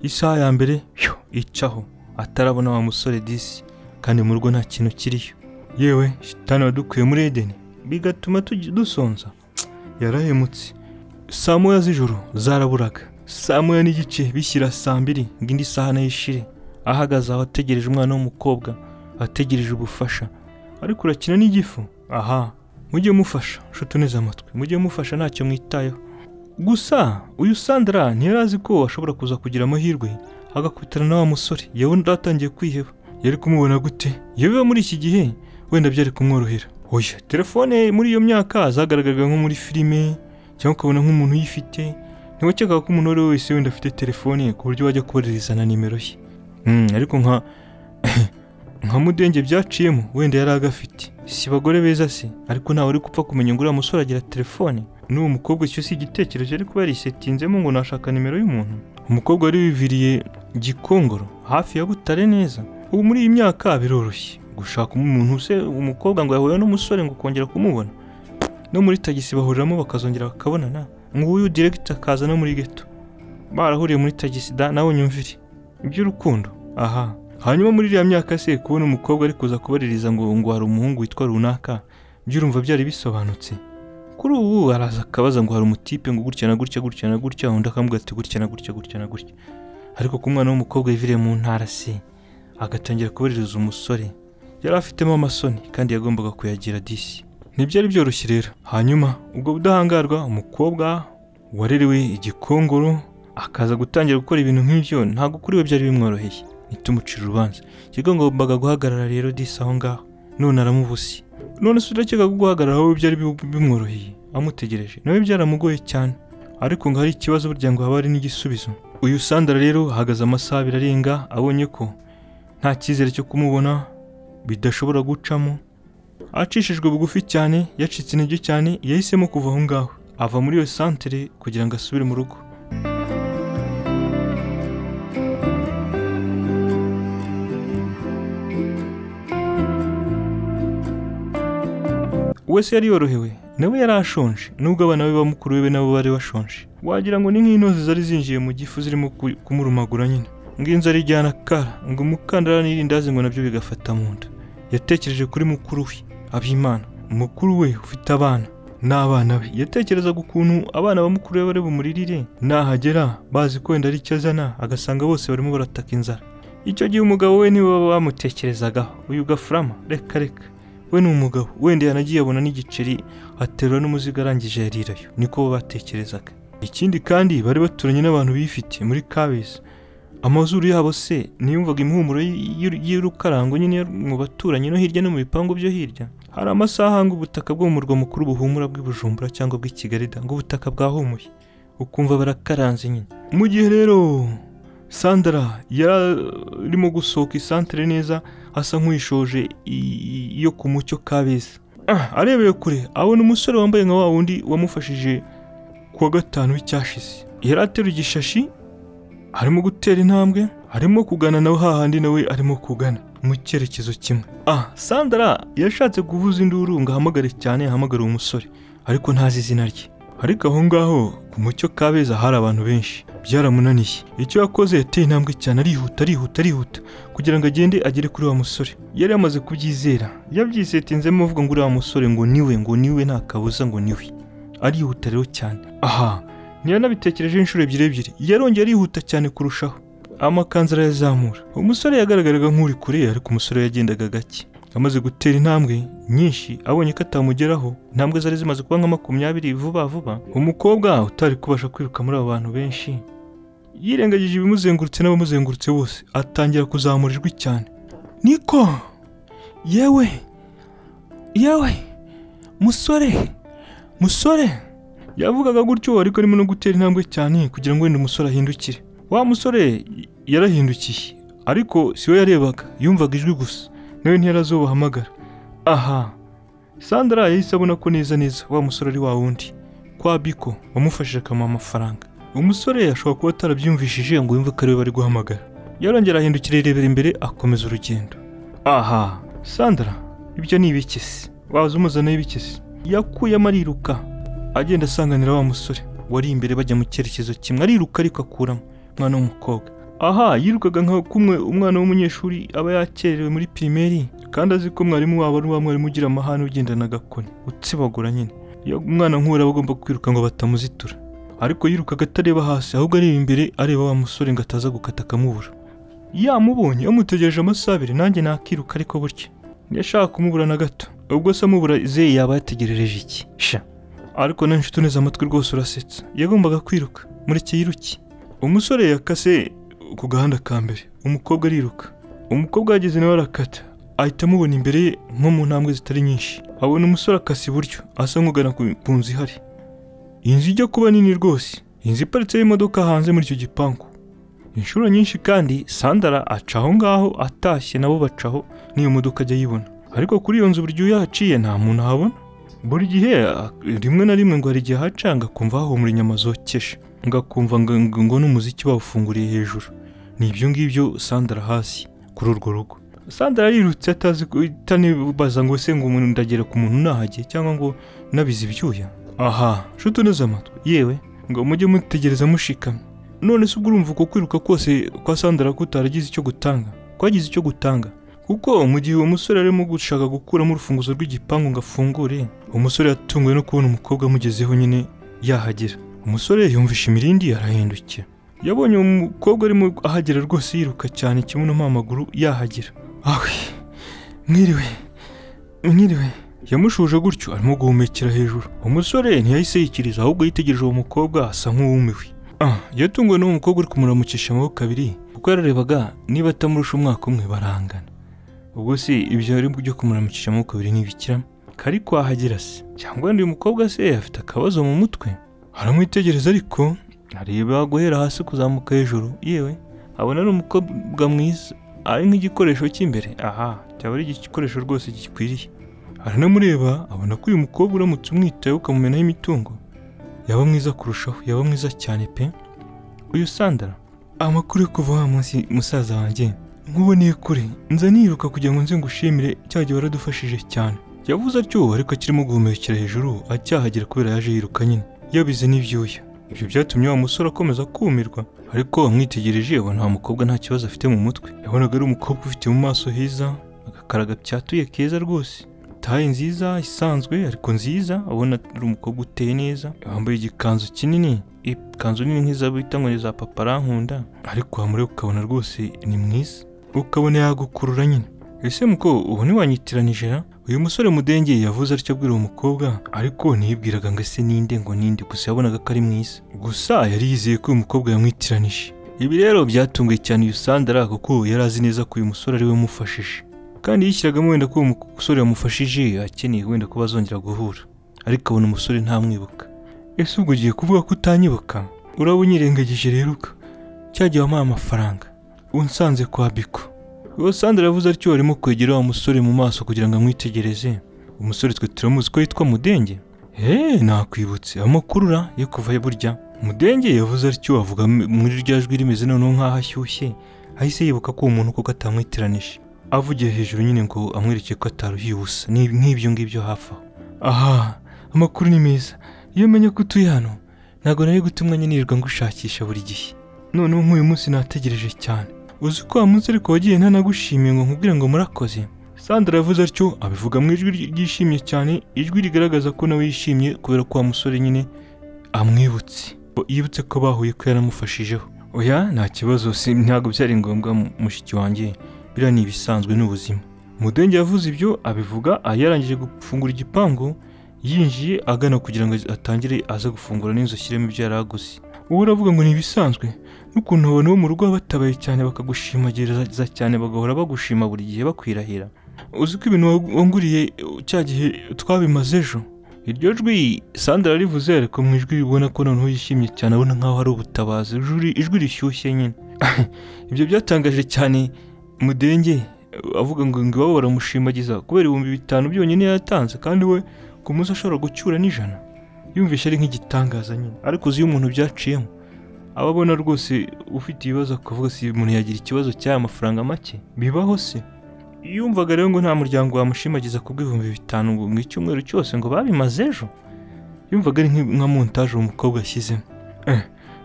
isaha ya mbere yo icaho atarabona wa musore disi kandi mu rugo nta kintu kiriyo yewe shitani wadukuye muri edeni bigatuma tugi- dusonza yarahemutse saa moya z'ijoro zaraburaga saa moya n'igice bishyira saa mbiri ngo indi saha nayo ishire ahagaze aho ategereje umwana w'umukobwa ategereje ubufasha ariko urakina n'igifu aha mujye mufasha nshuti neza amatwi mujye mufasha ntacyo mwitayeho gusa uyu sandara ntiyari azi ko ashobora kuza kugira amahirwe agakubitana na wa musore yewe undi atangiye kwiheba yari kumubona gute yewe muri iki gihe wenda byari kumworohera oya telefone muri iyo myaka zagaragaraga nko muri filime cyangwa ukabona nk'umuntu uyifite ntiwakekaga ko umuntu uwo ari we wese wenda afite telefone ku buryo wajya koherereza na nimero ye Mm, ariko nka nka mudenge byaciyemo wenda yari agafite si bagore beza se ariko ntawe uri gupfa kumenya ngo uriya musore agira telefone n'uwo mukobwa icyo si igitekerezo yari kuba yarisetinzemo ngo nashaka nimero y'umuntu umukobwa wari wiviriye gikongoro hafi ya butare neza ubu muri iyi myaka biroroshye gushaka umuntu se umukobwa ngo yahuye n'umusore ngo ukongera kumubona no muri tagisi bahuriramo bakazongera bakabonana nguyu diregita akaza no muri geto barahuriye muri tagisi da nawe nyumvire iby'urukundo aha hanyuma muri iriya myaka se kubona umukobwa ari kuza kubaririza ngo ngo hari umuhungu witwa runaka by'urumva byari bisobanutse kuri ubu araza akabaza ngo hari umutipe ngo gutya na gutya gutya na gutya undi akamubwira ati gutya na gutya gutya na gutya ariko ku mwana w'umukobwa yiviriye mu ntara se agatangira kubaririza umusore yari afitemo amasoni kandi yagombaga kuyagira disi ntibyari byoroshye rero hanyuma ubwo budahangarwa umukobwa warerewe igikongoro akaza gutangira gukora ibintu nk'ibyo ntabwo kuri we byari bimworoheye ntitumucire urubanza kigo ngombaga guhagarara rero disi aho ngaho none aramubusi none se urakeka ko guhagarara wowe byari bi- bimworoheye amutegereje nawe byaramugoye cyane ariko ngo hari ikibazo burya ngo haba hari n'igisubizo uyu sandara rero hahagaze amasaha abiri arenga abonye ko nta cyizere cyo kumubona bidashobora gucamo acishijwe bugufi cyane yacitse intege cyane yahisemo kuva aho ngaho ava muri iyo santere kugira ngo asubire mu rugo wese yari yorohewe nawe yari ashonje nubwo abana be bamukuru we nabo bari bashonje wagira ngo ni nk'intozi zari zinjiye mu gifu zirimo ku- kumurumagura nyine ngo inzara ijyana akara ngo umukandara n'irindazi ngo nabyo bigafata mu nda yatekereje kuri mukuru we abimana mukuru we ufite abana n'abana be yatekerezaga ukuntu abana ba mukuru we bari bumuririre nahagera bazi ko wenda ari icyo azana agasanga bose barimo barataka inzara icyo gihe umugabo we niwe baba bamutekerezagaho uyu gafurama reka reka we ni umugabo wenda yanagiye abona n'igiceri aterura n'umuzigo arangije yarirayo niko batekerezaga ikindi kandi bari baturanye n'abantu bifite muri kabeza amazuru yabo se ntiyumvaga impumuro y- y- y'urukarango nyine yo mu baturanyi no hirya no mu bipangu byo hirya hari amasaha ngo ubutaka bwo mu murwa mukuru buhumura bw'ibujumbura cyangwa bw'ikigarida ngo ubutaka bwahumuye ukumva barakaranze nyine mu gihe rero sandara yarimo gusohoka isantere neza asa nk'uyishoje i- i- iyo ku mucyo kabeza Ah, arebeye kure abona umusore wambaye nka wa wundi wamufashije kuwa gatanu w'icyashize yari ateruye igishashi arimo gutera intambwe arimo kugana nawe hahandi nawe arimo kugana mu cyerekezo kimwe ah sandara yashatse kuvuza induru ngo ahamagare cyane ahamagare uwo musore ariko ntazi izina rye ariko aho ngaho ku mucyo kabeza hari abantu benshi byaramunaniye icyo yakoze yateye intambwe cyane arihuta arihuta arihuta kugira ngo agende agere kuri wa musore yari yamaze kubyizera yabyisetinzemo avuga ngo uriya musore ngo niwe ngo niwe nta kabuza ngo niwe arihuta rero cyane aha ntiyanabitekerejeho inshuro ebyiri ebyiri yarongeye arihuta cyane kurushaho amakanzu arayazamura umusore yagaragaraga nk'uri kure ariko umusore yagendaga gake amaze gutera intambwe nyinshi abonye ko atamugeraho intambwe zari zimaze kuba nka makumyabiri vuba vuba umukobwa utari kubasha kwiruka muri abo bantu benshi yirengagije ibimuzengurutse n'abamuzengurutse bose atangira kuzamura ijwi cyane niko yewe yewe musore musore yavugaga gutyo ariko arimo no gutera intambwe cyane kugira ngo wenda umusore ahindukire wa musore y- yarahindukiye ariko si we yarebaga yumvaga ijwi gusa nawe ntiyarazubahamagara aha sandra yahise abona ko neza neza wa musore ari wa wundi kwa biko wamufashije akamuha amafaranga umusore ashobora kuba atarabyumvishije ngo yumve ko ariwe bari guhamagara yarongera ahindukira irebera imbere akomeza urugendo aha sandra ibyo ni ibikesi waza umuzanaho ibikesi yakuyemo ariruka agenda asanganira wa musore wari imbere bajya mu cyerekezo kimwe ariruka ariko akuramo umwana w'umukobwa aha yirukaga nka kumwe umwana w'umunyeshuri aba yakererewe muri pirimeri kandi azi ko mwarimu wabo ari wa mwarimu ugira amahane ugendana agakoni utsibagura nyine iyo umwana nk'uwo aba agomba kwiruka ngo batamuzitura ariko yirukaga atareba hasi ahubwo areba imbere areba wa musore ngo ataza gukata akamubura yamubonye yamutegereje amasaha abiri nanjye nakiruka ariko burya ntiyashaka kumubura na gato ubwo se amubura ze yaba yategerereje iki sha ariko nawe nshuti uneze amatwi rwose urasetsa yagombaga kwiruka mureke yiruke umusore yakase ku gahanda ka mbere umukobwa ariruka umukobwa yageze nawe arakata ahita amubona imbere ye nko mu ntambwe zitari nyinshi abona umusore akase iburyo asa nk'ugana ku ku nzu ihari inzu ijya kuba nini rwose inzu iparitseho imodoka hanze muri icyo gipangu inshuro nyinshi kandi sandara aca aho ngaho atashye nabo bacaho n'iyo modoka ajya ayibona ariko kuri iyo nzu buri gihe iyo ahaciye nta muntu ahabona buri gihe ah, rimwe na rimwe ngo hari igihe haca ngakumva hahumura inyama zokeje ngakumva ngo ngo- ngo n'umuziki bawufunguriye hejuru ni ibyo ngibyo sandara hasi kuri urwo rugo sandara yirutse atazi itanibaza ngo se ngo umuntu ndagera ku muntu nahage cyangwa ngo nabize ibyuya aha nshuti uneze amatwi yewe ngo mujye mutegereza mushikamye none se ubwo urumva uko kwiruka kose kwa sandara kutaragize icyo gutanga kwagize icyo gutanga kuko mu gihe uwo musore arimo gushaka gukuramo urufunguzo rw'igipangu ngo afungure umusore yatunguwe no kubona umukobwa amugezeho nyine yahagera umusore yumvishe imirindi arahindukira yabonye uwo mukobwa arimo ahagera rwose yiruka cyane kimunamo amaguru yahagera awe mwiriwe mwiriwe yamushuje gutyo arimo guhumekera hejuru umusore ntiyahise yikiriza ahubwo yitegereje uwo mukobwa asa nk'uwumiwe ah yatunguwe n'uwo mukobwa uri kumuramukisha amaboko abiri kuko yararebaga niba atamurusha umwaka umwe barahangana ubwo se ibyo ari byo kumuramukisha amaboko abiri ntibikiramo kari kwahagira se cyangwa wenda uyu mukobwa se afite akabazo mu mutwe aramwitegereza ariko areba guhera hasi kuzamuka hejuru yewe abona ari umukobwa mwiza ari nk'igikoresho cy'imbere aha cyaba ari igikoresho rwose gikwiriye aranamureba abona ko uyu mukobwa uramutse umwitaye ukamumenaho imitungo yaba mwiza kurushaho yaba mwiza cyane pe uyu sandara amakuru yo kuva wa munsi musaza wanjye nkuboneye kure nza niruka kugira ngo nze ngushimire cya gihe waradufashije cyane yavuze atyo ariko akirimo guhumekera hejuru acyahagera kubera yaje yiruka nyine yabize n'ibyuya ibyo byatumye wa musore akomeza kumirwa ariko amwitegereje abona wa mukobwa nta kibazo afite mu mutwe yabonaga ari umukobwa ufite mu maso heza agakaraga byatuye keza rwose taye nziza isanzwe ariko nziza abona ari umukobwa uteye neza wambaye igikanzu kinini ikanzu nini nk'iza bita ngo ni za papa arankunda ariko wamureba ukabona rwose ni mwiza ukabona yagukurura nyine ese muko ubu ntiwanyitiranije ra uyu musore mudengeye yavuze atyo abwira uwo mukobwa ariko ntiyibwiraga ngo ese ninde ngo ninde gusa yabonaga ko ari mwiza gusa yari yizeye ko uyu mukobwa yamwitiranije ibi rero byatunguye cyane uyu sandara kuko yari azi neza ko uyu musore ari we umufashije kandi yishyiragamo wenda ko uwo musore yamufashije akeneye wenda ko bazongera guhura ariko abona umusore ntamwibuka ese ubwo ugiye kuvuga ko utanyibuka uraba unyirengagije rero uka cyagiye wamuha amafaranga unsanze kwa biko uwo sandara yavuze atyo arimo kwegera wa musore mu maso kugira ngo amwitegereze umusore twe turamuzi ko yitwa mudenge eee nakwibutse amakuru ura yo kuva burya mudenge yavuze atyo avuga muri rya jwi rimeze noneho nk'aho ashyushye ahise yibuka ko uwo muntu koko atamwitiranije avugiye hejuru nyine ngo amwereke ko ataruhiye ubusa ni nk'ibyo ngibyo hafi aho aha amakuru ni meza iyo menya ko utuye hano ntabwo nari guta umwanya nirirwa ngushakisha buri gihe noneho nk'uyu munsi nategereje cyane uzi ko wa munsi ariko wagiye ntanagushimiye ngo nkubwire ngo murakoze sandra yavuze atyo abivuga mu ijwi ryishimye cyane ijwi rigaragaza ko nawe yishimye kubera ko wa musore nyine amwibutse yibutse ko bahuye ko yaramufashijeho oya nta kibazo si ntabwo byari ngombwa mushiki wanjye biriya ni ibisanzwe n'ubuzima mudenge yavuze ibyo abivuga yarangije gufungura igipangu yinjiye agana kugira ngo atangire aze gufungura n'inzu ashyiremo ibyo yari aguze ubu uravuga ngo ni ibisanzwe n'ukuntu abantu bo mu rugo baba batabaye cyane bakagushimagiriza cyane bagahora bagushima buri gihe bakwirahira uzi ko ibintu wanguriye cya gihe twabimaze ejo iryo jwi sandara rivuze ariko mu ijwi ubona ko noneho yishimye cyane abona nk'aho ari ubutabazi ijwi rishyushye nyine ibyo byatangaje cyane mudenge avuga ngo iwabo baramushimagiza kubera ibihumbi bitanu byonyine yatanze kandi we ku munsi ashobora gucyura n'ijana yumvishe ari nk'igitangaza nyine ariko uzi iyo umuntu byaciyemo aba abona rwose ufite ibibazo akavuga si umuntu yagira ikibazo cy'aya mafaranga make bibaho se yumvaga rero ngo nta muryango wamushimagiza ku bw'ibihumbi bitanu mu icyumweru cyose ngo babimaze ejo yumvaga ari nka montaje uwo mukobwa ashyizemo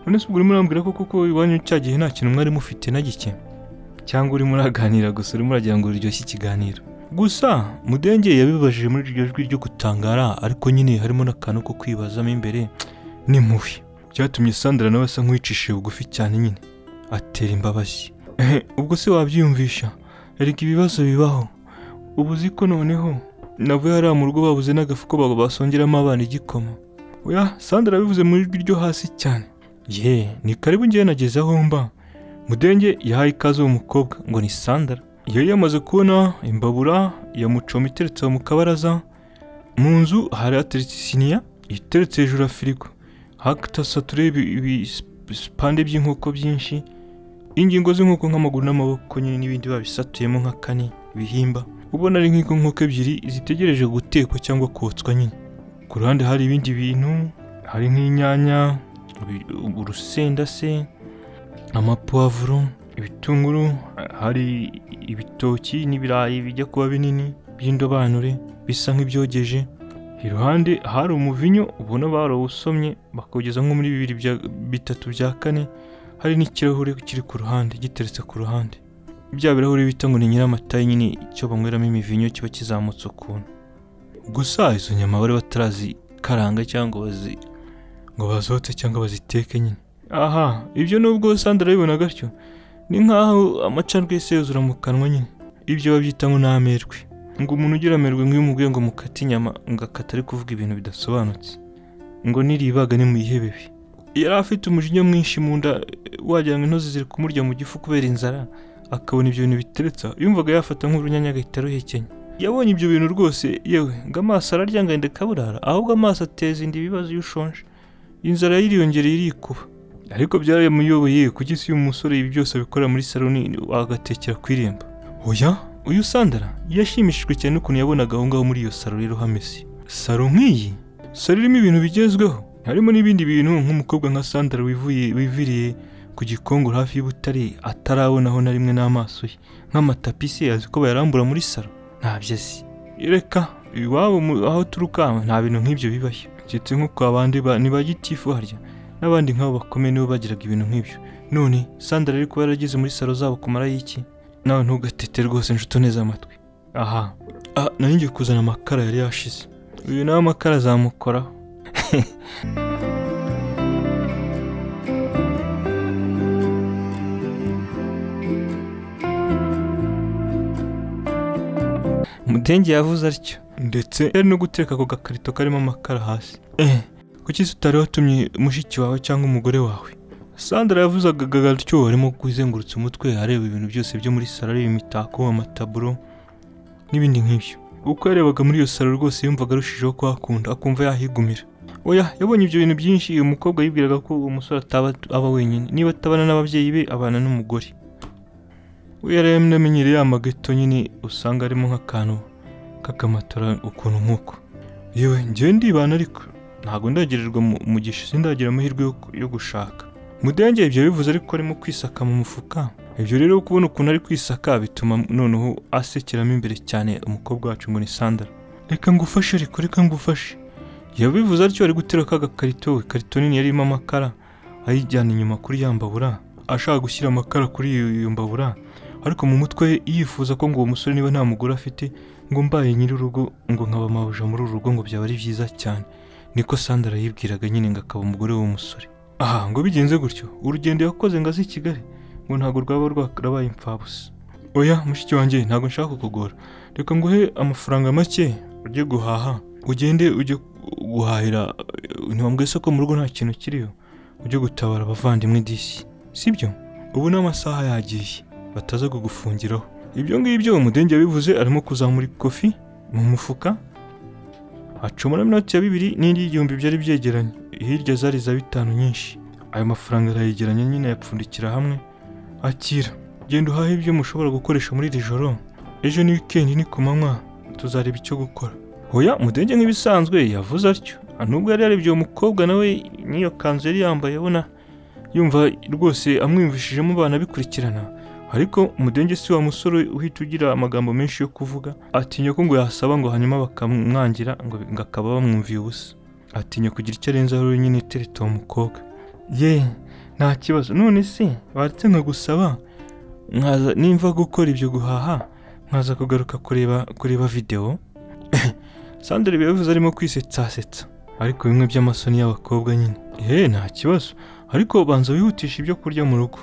none se ubwo urimo urambwira ko kuko iwanyu cya gihe nta kintu mwari mufite na gike cyangwa urimo uraganira gusa urimo uragira ngo uryoshye ikiganiro gusa mudenge yabibajije muri iryo jwi ryo gutangara ariko nyine harimo n'akantu ko kwibazamo imbere ni mubi byatumye sandara nawe asa nk'uwicishije bugufi cyane nyine atera imbabazi ubwo se wabyiyumvisha erega ibibazo bibaho ubu uzi ko noneho nabwo hariya mu rugo babuze n'agafuko basongeramo abana igikoma oya sandara bivuze mu ijwi ryo hasi cyane ye ni karibu ngewe nageze aho mba mudenge yahaye ikaze uwo mukobwa ngo ni sandara yari yamaze kubona imbabura ya mucoma iteretse mu kabaraza mu nzu hari hateretse isiniya iteretse hejuru ya firigo hatasature ibipande by'inkoko byinshi ingingo z'inkoko nk'amaguru n'amaboko nyine n'ibindi babisatuyemo nka kane ibihimba ubona ari nk'inkoko ebyiri zitegereje gutekwa cyangwa kotswa nyine ku ruhande hari ibindi bintu hari nk'inyanya urusenda se amapavuro ibitunguru hari ibitoki n'ibirayi bijya kuba binini by'indobanure bisa nk'ibyogeje iruhande hari umuvinyo ubona barawusomye bakawugeza nko muri bibiri bitatu bya kane hari n'ikirahure kiri ku ruhande giteretse ku ruhande bya birahuri bita ngo ni nyiramata nyine icyo banyweramo imivinyo kiba kizamutse ukuntu gusa izo nyama bari batarazikaranga cyangwa bazi ngo bazote cyangwa baziteke nyine aha ibyo nubwo sandra arabibona gatyo ni nkaho amacandwe yose yuzura mu kanwa nyine ibyo babyita ngo ni amerwe ngo umuntu ugira amerwe nk'iyo umubwiye ngo mukate inyama ngo akata ari kuvuga ibintu bidasobanutse ngo niribaga nimuyihebebe yari afite umujinya mwinshi mu nda wagira ngo intozi ziri kumurya mu gifu kubera inzara akabona ibyo bintu biteretsa yumvaga yafata nk'urunyanya agahita aruhekenya yabonye ibyo bintu rwose yewe ngo amaso ararya ngo yenda kaburara ahubwo amaso ateza indi bibazo iyo ushonje inzara yiriyongereye irikuba ariko byaramuyoboye kugeza iyo umusore ibi byose abikora muri saloni agatekera ku irembo oya uyu sandara yashimishijwe cyane n'ukuntu yabonaga aho ngaho muri iyo salo rero hameze salo nk'iyi salo irimo ibintu bigezweho harimo n'ibindi bintu nk'umukobwa nka sandara wivuye wiviriye ku gikongoro hafi y'ubutare atarabonaho na rimwe n'amaso ye nk'amatapisi azi ko bayarambura muri salo ntabyo azi reka iwabo aho turuka nta bintu nk'ibyo bibayo keretse nko kwa bandi ba- ni ba gitifu harya n'abandi nk'abo bakomeye nibo bagiraga ibintu nk'ibyo none sandara ari kuba yarageze muri salo zabo kumara y'iki nawe ntugatete rwose nshuti neza amatwi aha ah, nari ngiye kuzana amakara yari yashize uyu nawe amakara azamukoraho mudenge yavuze atyo ndetse yari no guteka ako gakarito karimo amakara hasi eh kuki se utari watumye mushiki wawe cyangwa umugore wawe sandra yavuze agagatyo arimo kuzengurutsa umutwe areba ibintu byose byo muri salo areba imitako amataburo n'ibindi nk'ibyo uko yarebaga muri iyo salo rwose yumvaga arushijeho kuhakunda akumva yahigumira oya yabonye ibyo bintu byinshi uyu mukobwa yibwiraga ko uwo musore ataba aba wenyine niba atabana n'ababyeyi be abana n'umugore we yari yaramenyereye ya mageto nyine usanga arimo nk'akantu kakamatora ukuntu nk'uko yewe njyewe ndibana ariko ntabwo ndagirirwa mu- mugisha sindagira amahirwe yo ku- yo gushaka mudenge ibyo bivuze ariko arimo kwisaka mu mufuka ibyo rero kubona ukuntu ari kwisaka bituma noneho asekeramo imbere cyane umukobwa wacu ngo ni sandara reka ngufashe ariko reka ngufashe yabivuze atyo ari gutera ka gakarito ikarito nini yarimo amakara ayijyana inyuma kuri ya mbabura ashaka gushyira amakara kuri iyo iyo mbabura ariko mu mutwe we yifuza ko ngo uwo musore niba nta mugore afite ngo mbaye nyir'urugo ngo nkaba mabuja muri uru rugo ngo byaba ari byiza cyane niko sandara yibwiraga nyine ngo akaba umugore w'uwo musore aha ngo bigenze gutyo urugendo yakoze ngo aze i kigali ngo ntabwo rwaba rwarabaye imfabusa oya mushiki wanjye ntabwo nshaka kukugora reka nguhe amafaranga make ujye guhaha ugende ujye guhahira ntibambwe isoko mu rugo nta kintu kiriyo ujye gutabara abavandimwe disi sibyo ubu ni amasaha yagiye bataza kugufungiraho ibyo ngibyo umudenge yabivuze arimo kuzamura ikofi mu mufuka acumura inoti ya bibiri n'indi y'igihumbi byari byegeranye hirya zari za bitanu nyinshi ayo mafaranga arayegeranya nyine ayapfundikira hamwe akira genda uhahe ibyo mushobora gukoresha muri iri joro ejo ni wikendi ni ku manywa tuzareba icyo gukora hoya mudenge nk'ibisanzwe yavuze atyo nubwo yari yarebye uwo mukobwa nawe n'iyo kanzu yari yambaye abona yumva rwose amwiyumvishijemo abana bikurikirana ariko umudenge si wa musore uhita ugira amagambo menshi yo kuvuga atinya ko ngo yasaba ngo hanyuma bakamwangira ngo ngo akaba bamwumviye ubusa atinya kugira icyo arenzaho wenyine iteretse uwo mukobwa ye nta kibazo none se baretse nkagusaba nkaza nimva gukora ibyo guhaha nkaza kugaruka kureba kureba videwo sandra yabivuze arimo kwisetsasetsa ariko bimwe by'amasoni y'abakobwa nyine ye nta kibazo ariko banza wihutisha ibyo kurya mu rugo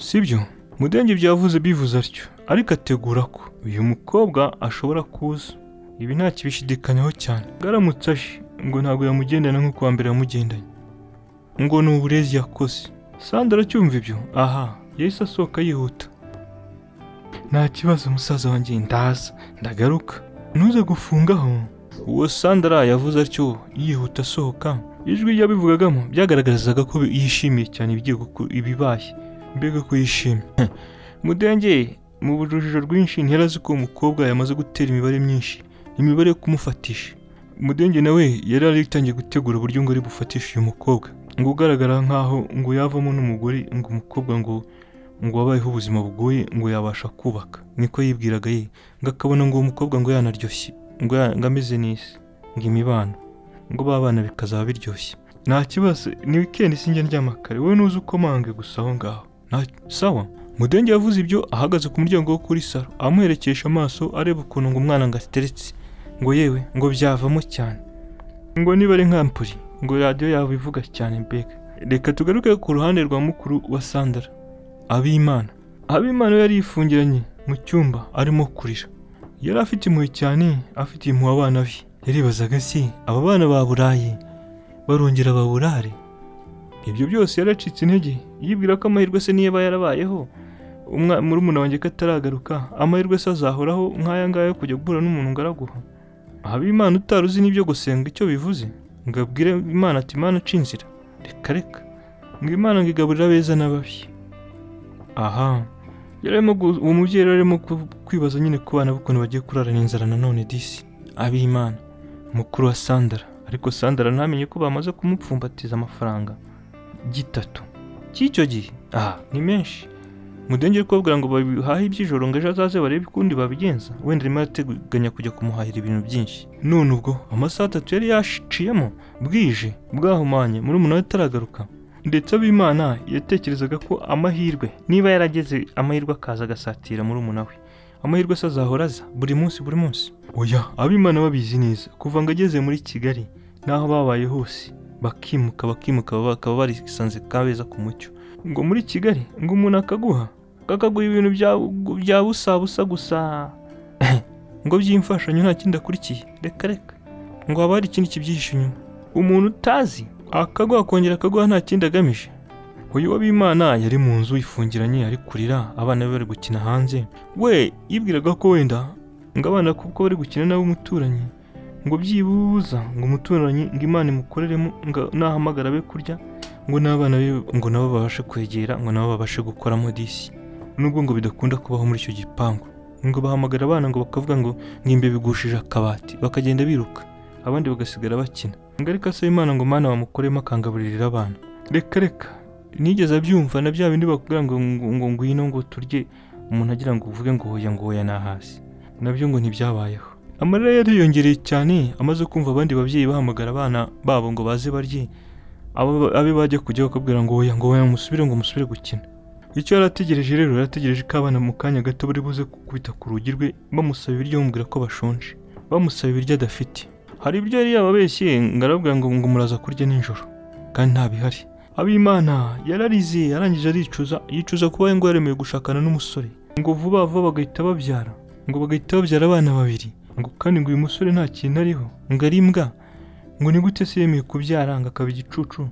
sibyo mudenge byavuze bivuze atyo ariko ategura ko uyu mukobwa ashobora kuza ibi nta kibishidikanyaho cyane Ngo aramutse aje ngo ntabwo yamugendana nk'uko wa mbere yamugendanye ngo ni uburezi yakoze sandra aracyumva ibyo aha yahise asohoka yihuta nta kibazo musaza wanjye ndaza ndagaruka ntuze gufungaho uwo sandara yavuze atyo yihuta asohoka ijwi yabivugagamo byagaragarizaga ko yishimiye cyane ibigiye guku- ibibaye mbega ko yishimye mudenge mu rujijo rwinshi ntiyari azi ko uwo mukobwa yamaze gutera imibare myinshi imibare yo kumufatisha mudenge nawe yari yaritangiye gutegura uburyo ngo ari bufatishe uyu mukobwa ngo ugaragara nkaho ngo yavamo n'umugore ngo umukobwa ngo ngo wabayeho ubuzima bugoye ngo yabasha kubaka niko yibwiraga ye ngo akabona ngo uwo mukobwa ngo yanaryoshye ngo ya- ngo ameze n'isi ngo imibano ngo babana bikazaba biryoshye nta kibazo ni wikendi sinjya ndyama kare wowe nuze ukomange gusa aho ngaho Nta- sawa mudenge yavuze ibyo ahagaze ku muryango wo kuri salo amuherekesha amaso areba ukuntu ngo umwana ngo ateretse ngo yewe ngo byavamo cyane ngo niba ari nka mpuri ngo radiyo yawe ivuga cyane mbega reka tugaruke ku ruhande rwa mukuru wa sandara abimana abimana we yari yifungiranye mu cyumba arimo kurira yari afite impuhwe cyane afitiye impuhwe abana be yaribazaga si aba bana baburaye barongera baburare ibyo byose yaracitse intege yibwira ko amahirwe se niba yarabayeho umwa- murumuna wanjye ko ataragaruka amahirwe se azahoraho nk'aya ngaya yo kujya guhura n'umuntu ngaraguha habimana utari uzi n'ibyo gusenga icyo bivuze ngo abwire imana ati imana uca inzira reka reka ngo imana ngo igaburire abeza n'ababi aha yararimo gu- uwo mubyeyi rero arimo ku- kwibaza nyine ku bana b'ukuntu bagiye kurarana inzara nanone disi abimana mukuru wa sandara ariko sandara ntamenye ko bamaze kumupfumbatiza amafaranga gitatu cy'icyo gihe aha ni menshi mudenge uri kubabwira ngo babihahe iby'ijoro ngo ejo azaze barebe ukundi babigenza wenda arimo arateganya kujya kumuhahira ibintu byinshi none ubwo amasaha atatu yari yaciyemo bwije bwahumanye muri umuntu ataragaruka ndetse abimana yatekerezaga ko amahirwe niba yarageze amahirwe akaza agasatira muri we amahirwe se azahora aza buri munsi buri munsi oya abimana babizi neza kuva ngo ageze muri kigali n'aho babaye hose bakimuka bakimuka bakaba barisanze kabeza ku mucyo ngo muri kigali ngo umuntu akaguha kakaguha ibintu bya- bya busa busa gusa ngo by'imfashanyo nta kindi akurikiye reka reka ngo haba hari ikindi kibyihishe inyuma umuntu utazi akaguha akongera akaguha nta kindi agamije uyu w'abimana yari mu nzu ifungiranye ari kurira abana be bari gukina hanze we yibwiraga ko wenda ngo abana kuko bari gukina n'ab'umuturanyi ngo byibuza ngo umuturanyi ngo imana imukoreremo ngo nahamagara be kurya ngo n'abana be ngo nabo babashe kwegera ngo nabo babashe gukoramo disi nubwo ngo bidakunda kubaho muri icyo gipangu ngo bahamagara abana ngo bakavuga ngo ngimbe bigushije akabati bakagenda biruka abandi bagasigara bakina ngo ariko asaba imana ngo mana bamukoremo akangaburirira abana reka reka nigeze abyumva na bya bindi bakubwira ngo ngo ngo ngwino ngo turye umuntu agira ngo uvuge ngo hoya ngo hoya nahasi nabyo ngo ntibyabayeho amarira yariyongereye cyane amaze kumva abandi babyeyi bahamagara abana babo ngo baze barye abo- abe bajya kujya bakabwira ngo oya ngo oya musubire ngo musubire gukina icyo yari ategereje rero yari ategereje ko abana mu kanya gato bari buze gukubita ku rugi rwe bamusaba ibiryo bamubwira ko bashonje bamusaba ibiryo adafite hari ibyo yari yababeshye ngo arabwira ngo ngo muraza kurya nijoro kandi nta bihari abimana yararize yarangije aricuza yicuza kuba ngo yaremewe gushakana n'umusore ngo vuba vuba bagahita babyara ngo bagahita babyara abana babiri ngo kandi ngo uyu musore nta kintu ariho ngo ari imbwa ngo ni gute se yemeye kubyara ngo akaba igicucu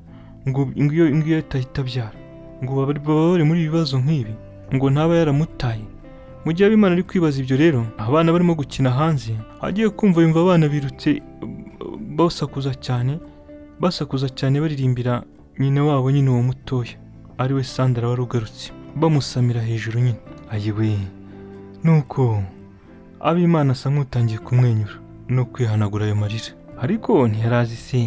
ngo ngo iyo ngo iyo atahita abyara ngo baba baba bari muri ibibazo nk'ibi ngo ntaba yaramutaye mu gihe abimana ari kwibaza ibyo rero abana barimo gukina hanze agiye kumva yumva abana birutse uh, basakuza cyane basakuza cyane baririmbira nyina wabo nyine uwo mutoya ariwe sandara wari ugarutse bamusamira hejuru nyine ayiwe nuko abimana asa nk'utangiye kumwenyura no kwihanagura ayo marira ariko ntiyarazi se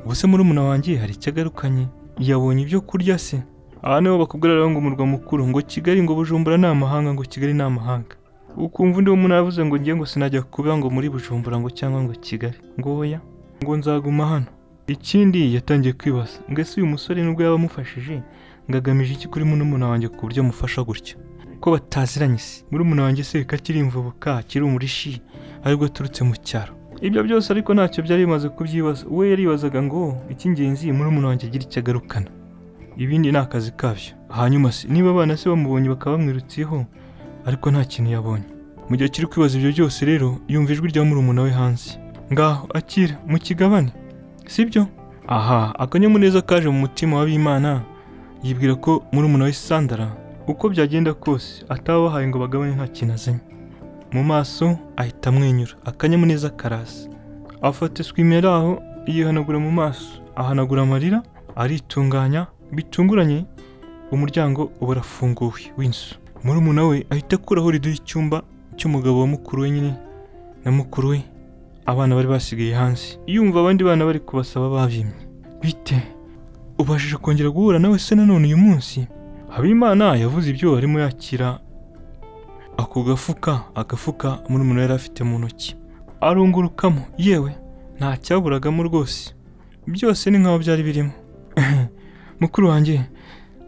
ubuse murumuna wanjye hari icyo agarukanye yabonye ibyo kurya se aha niho bakubwira rero ngo umurwa mukuru ngo kigali ngo bujumbura ni amahanga ngo kigali ni amahanga ukumva undi muntu yavuze ngo ngiye ngo sinajya kuba ngo muri bujumbura ngo cyangwa ngo kigali ngo oya ngo nzaguma hano ikindi yatangiye kwibaza ngo ese uyu musore nubwo yaba amufashije ngo agamije iki kuri murumuna wanjye ku buryo amufasha gutya ko bataziranye se murumuna wanjye se reka akiri imvubuka akiri umurishi aribwo aturutse mu cyaro ibyo byose ariko ntacyo byari bimaze kubyibaza we yaribazaga ngo icy'ingenzi murumuna wanjye agira icyo agarukana ibindi ni akazi kabyo hanyuma se niba abana se bamubonye bakaba bamwirutseho ariko nta kintu yabonye mu gihe kiri kwibaza ibyo byose rero yumva ijwi rya murumuna we hanze ngaho akira mu kigabane sibyo aha akanyamuneza kaje mu mutima w'abimana yibwira ko murumuna we sandara uko byagenda kose ataba bahaye ngo bagabane nta kintu azanye mu maso ahita amwenyura akanyamuneza karaza afata eswime yari aho yihanagura mu maso ahanagura amarira aritunganya bitunguranye umuryango uba urafunguwe w'inzu murumuna we ahita akuraho rido y'icyumba cy'umugabo wa mukuru we nyine na mukuru we abana bari basigaye hanze yumva abandi bana bari kubasaba babyimye bite ubashije kongera guhura nawe se nanone uyu munsi habimana yavuze ibyo arimo yakira ako gafuka agafuka murumuna yari afite mu ntoki arungurukamo yewe nta cyaburagamo rwose byose ni nkaho byari birimo mukuru wanjye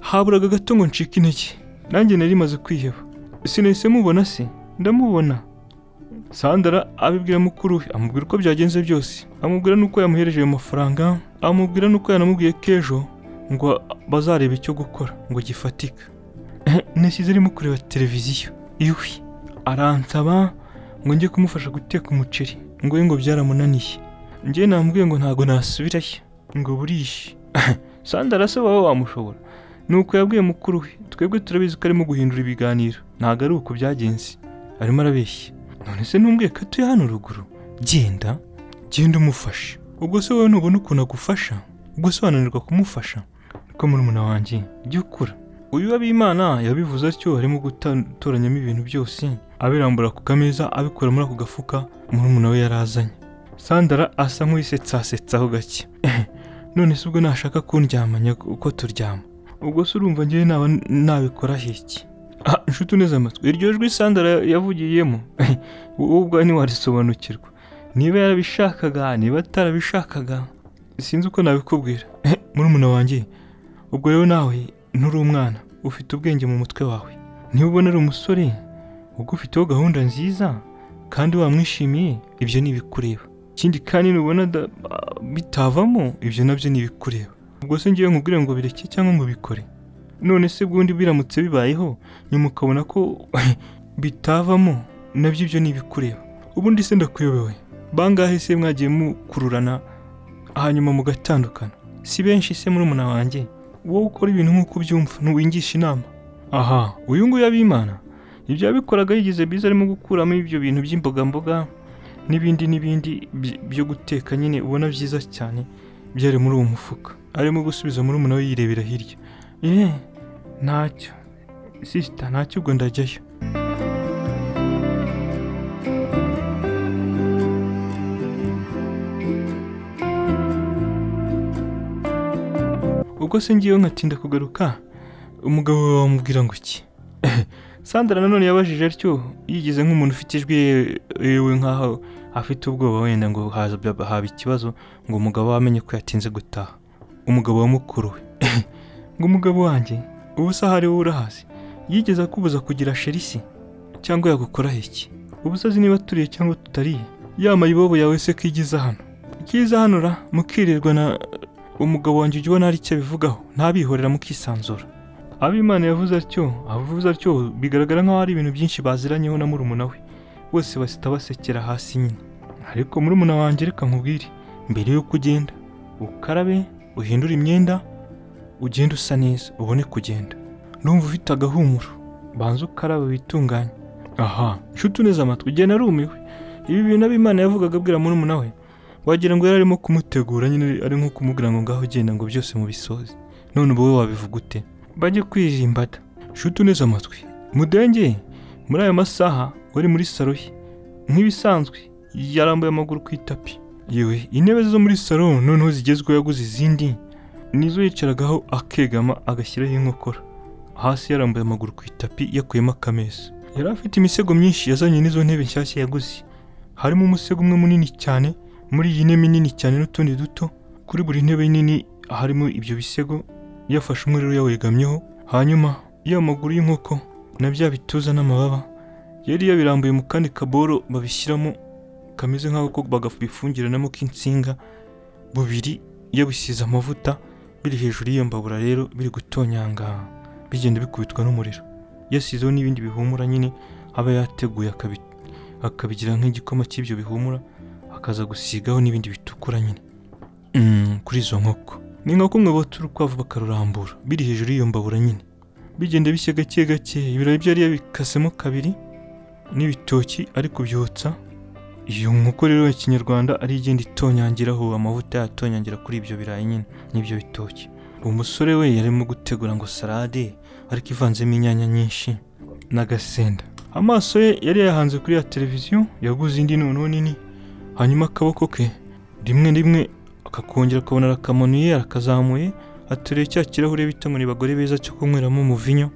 haburaga gato ngo ncike intege nanjye nari maze kwiheba sinahise mubona se ndamubona sandara abibwira mukuru we amubwira uko byagenze byose amubwira n'uko yamuhereje ayo mafaranga amubwira n'uko yanamubwiye ko ejo ngo bazareba icyo gukora ngo gifatika nasize arimo kureba televiziyo iwe aransaba ngo njye kumufasha guteka umuceri ngo we ngo byaramunaniye njye namubwiye ngo ntago nasubirayo ngo buriya sandra arasaba wowe wamushobora nuko yabwiye mukuru we twebwe turabizi ko arimo guhindura ibiganiro ntabwo ari uko byagenze arimo arabeshya none se ntumbwiye ko atuye hano ruguru genda genda umufashe ubwo se wowe ntubona ukuntu agufasha ubwo se wananirwa kumufasha niko murumuna wanjye jya ukura uyu w'abimana yabivuze atyo arimo gutoranyamo ibintu byose abirambura ku kameza abikura muri ako gafuka murumuna we yari azanye sandara asa nk'uwisetsasetsaho gake none se ubwo nashaka kundyamanya uko turyama ubwo se urumva ngewe naba nabikora hiki Ah, inshuti uneze amatwi iryo jwi sandara yavugiyemo wowe ubwawe ntiwarisobanukirwa niba yarabishakaga niba atarabishakaga sinzi uko nabikubwira murumuna wanjye ubwo rero nawe nturi umwana ufite ubwenge mu mutwe wawe niba ubona ari umusore ubwo ufiteho gahunda nziza kandi wamwishimiye ibyo ni ibikureba ikindi kandi nubona da- ah, bitavamo ibyo nabyo ni ibikureba ubwo se ngewe nkubwire ngo bireke cyangwa ngo bikore none se ubundi biramutse bibayeho nyuma ukabona ko bitavamo nabyo ibyo ni ibikureba ubundi se ndakuyobewe bangahe se mwagiye mukururana hanyuma mugatandukana si benshi se murumuna wanjye wowe ukora ibintu nk'uko ubyumva ntuwingisha inama aha uyu nguyu abimana ibyo yabikoraga yigize biza arimo gukuramo ibyo bintu by'imbogamboga n'ibindi n'ibindi by- byo guteka nyine ubona byiza cyane byari muri uwo mufuka arimo gusubiza murumuna we yirebera hirya eh ntacyo sisita ntacyo ubwo ndajyayo ubwo se ngiyeho nkatinda kugaruka umugabo wawe wamubwira ngo iki sandra nanone yabajije atyo yigize nk'umuntu ufite ijwi ye- yewe nk'aho afite ubwoba wenda ngo haza haba ikibazo ngo umugabo we amenye ko yatinze gutaha umugabo wa mukuru we ngo umugabo wanjye ubusa ahari wowe urahazi yigeze akubuza kugira sherisi cyangwa yagukoraho iki ubusa azi niba turiye cyangwa tutariye yama ibobo yawe se ko igize hano ikiza hano ra mukirirwa na umugabo wanjye ujya ubona hari icyo abivugaho ntabihorera mukisanzura abimana yavuze atyo avuze atyo bigaragara nk'aho ari ibintu byinshi baziranyeho na murumuna we bose basita basekera hasi nyine ariko murumuna wanjye reka nkubwire mbere y'uko ugenda ukarabe uhindure imyenda ugende usa neza ubone kugenda ndumva ufite agahumuro banza ukarabe witunganye aha nshuti uneze amatwi ugenda arumiwe ibi bintu abimana yavugaga abwira murumuna we wagira ngo yari arimo kumutegura nyine ari nko kumubwira ngo ngaho ugenda ngo byose mubisoze none ubu wowe wabivuga ute bajye kwirimbata nshuti uneze amatwi mudenge muri ayo masaha wari muri salo ye nk'ibisanzwe yarambuye amaguru ku itapi yewe intebe zo muri salo noneho zigezweho yaguze izindi nizo yicaragaho akegama agashyiraho inkokora hasi yarambuye amaguru ku itapi yakuyemo akameza yari afite imisego myinshi yazanye n'izo ntebe nshyashya yaguze harimo umusego umwe munini cyane muri iyi ntebe nini cyane n'utundi duto kuri buri ntebe nini harimo ibyo bisego yafashe umwe rero yawegamyeho hanyuma ya maguru y'inkoko na bya bituza n'amababa yari yabirambuye mu kandi kaboro babishyiramo kameze nk'aho ko bagabifungiranamo k'insinga bubiri yabisize amavuta biri hejuru y'iyo mbabura rero biri gutonyanga bigenda bikubitwa n'umuriro yasizeho n'ibindi bihumura nyine aba yateguye akabi- akabigira nk'igikoma cy'ibyo bihumura akaza gusigaho n'ibindi bitukura nyine Mm, kuri izo nkoko ni nka kumwe bota urukwavu bakarurambura biri hejuru y'iyo mbabura nyine bigenda bishya gake gake ibirayi byo yari yabikasemo kabiri n'ibitoki ari kubyotsa iyo nkoko rero ya kinyarwanda ari igenda itonyangiraho amavuta yatonyangira kuri ibyo birayi nyine n'ibyo bitoki uwo musore we yarimo gutegura ngo salade ariko ivanzemo inyanya nyinshi n'agasenda amaso ye yari yahanze kuri ya televiziyo yaguze indi noneho nini hanyuma akaboko ke rimwe rimwe akakongera akabona arakamunuye arakazamuye ateruye cya kirahure bita ngo ni bagore beza cyo kunyweramo umuvinyo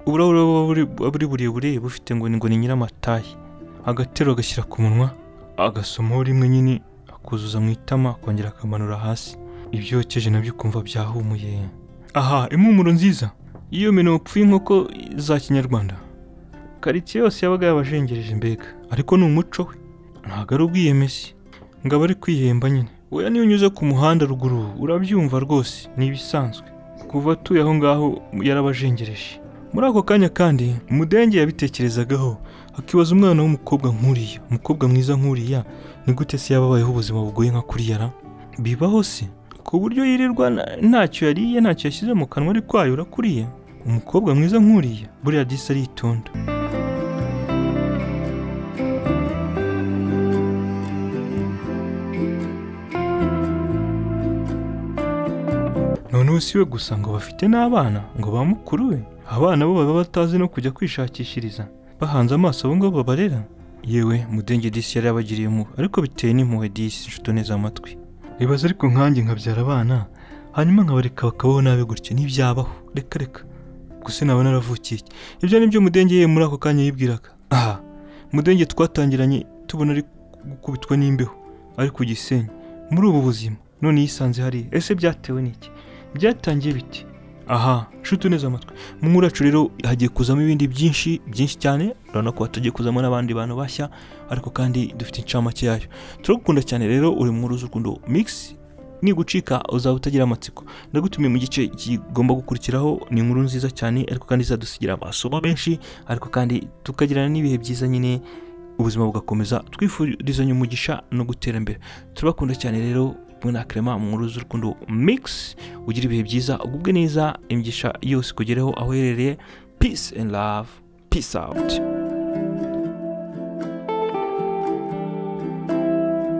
uburahure buba buri- buba buri burebure bufite ngo ni ngo ni nyiramatayi agatero agashyira ku munwa agasomaho rimwe nyine akuzuza mu itama akongera akamanura hasi ibyo yokeje nabyo ukumva byahumuye aha impumuro nziza iyo minopfu y'inkoko za kinyarwanda karitsiye yose yabaga yabajengereje mbega ariko ni umuco we ntabwo ari ubwiyemezi ngo aba ari kwihemba nyine oya niyo unyuze ku muhanda ruguru urabyumva rwose ni ibisanzwe kuva atuye aho ngaho yarabajengereje muri ako kanya kandi mudenge yabitekerezagaho akibaza umwana w'umukobwa nk'uriya umukobwa mwiza nk'uriya ni gute se yaba abayeho ubuzima bugoye nka kuriya ra bibaho se ku buryo yirirwa na- ntacyo yariye ntacyo yashyize mu kanwa ari kwayura kuriya umukobwa mwiza nk'uriya buriya disi aritonda noneho si we gusa ngo bafite n'abana ngo ba mukuru we abana bo baba batazi no kujya kwishakishiriza bahanze amaso abo ngabo babarera yewe mudenge disi yari yabagiriye impuhwe ariko biteye n'impuhwe disi nshuti neza amatwi nibaza ariko nkanjye nkabyara abana hanyuma nkabareka bakabaho nabi gutya ntibyabaho reka reka gusa naba naravukiye iki? ibyo ni byo mudenge ye muri ako kanya yibwiraga aha mudenge twatangiranye tubona ari gukubitwa n'imbeho ari ku gisenyi muri ubu buzima none yisanze hariya ese byatewe n'iki byatangiye biti aha nshuti neza amatwi mu nkuracu rero hagiye kuzamo ibindi byinshi byinshi cyane urabona ko hatagiye kuzamo n'abandi bantu bashya ariko kandi dufite incamake yayo turagukunda cyane rero uri mu nkuru z'urukundo mix nigucika uzaba utagira amatsiko ndagutumiye mu gice kigomba gukurikiraho ni inkuru nziza cyane ariko kandi izadusigira amasomo menshi ariko kandi tukagirana n'ibihe byiza nyine ubuzima bugakomeza twifurizanya umugisha no gutera imbere turabakunda cyane rero mwe na Clement mu nkuru z'urukundo mix ugira ibihe byiza ugubwe neza imigisha yose kugereho aho uherereye peace and love peace out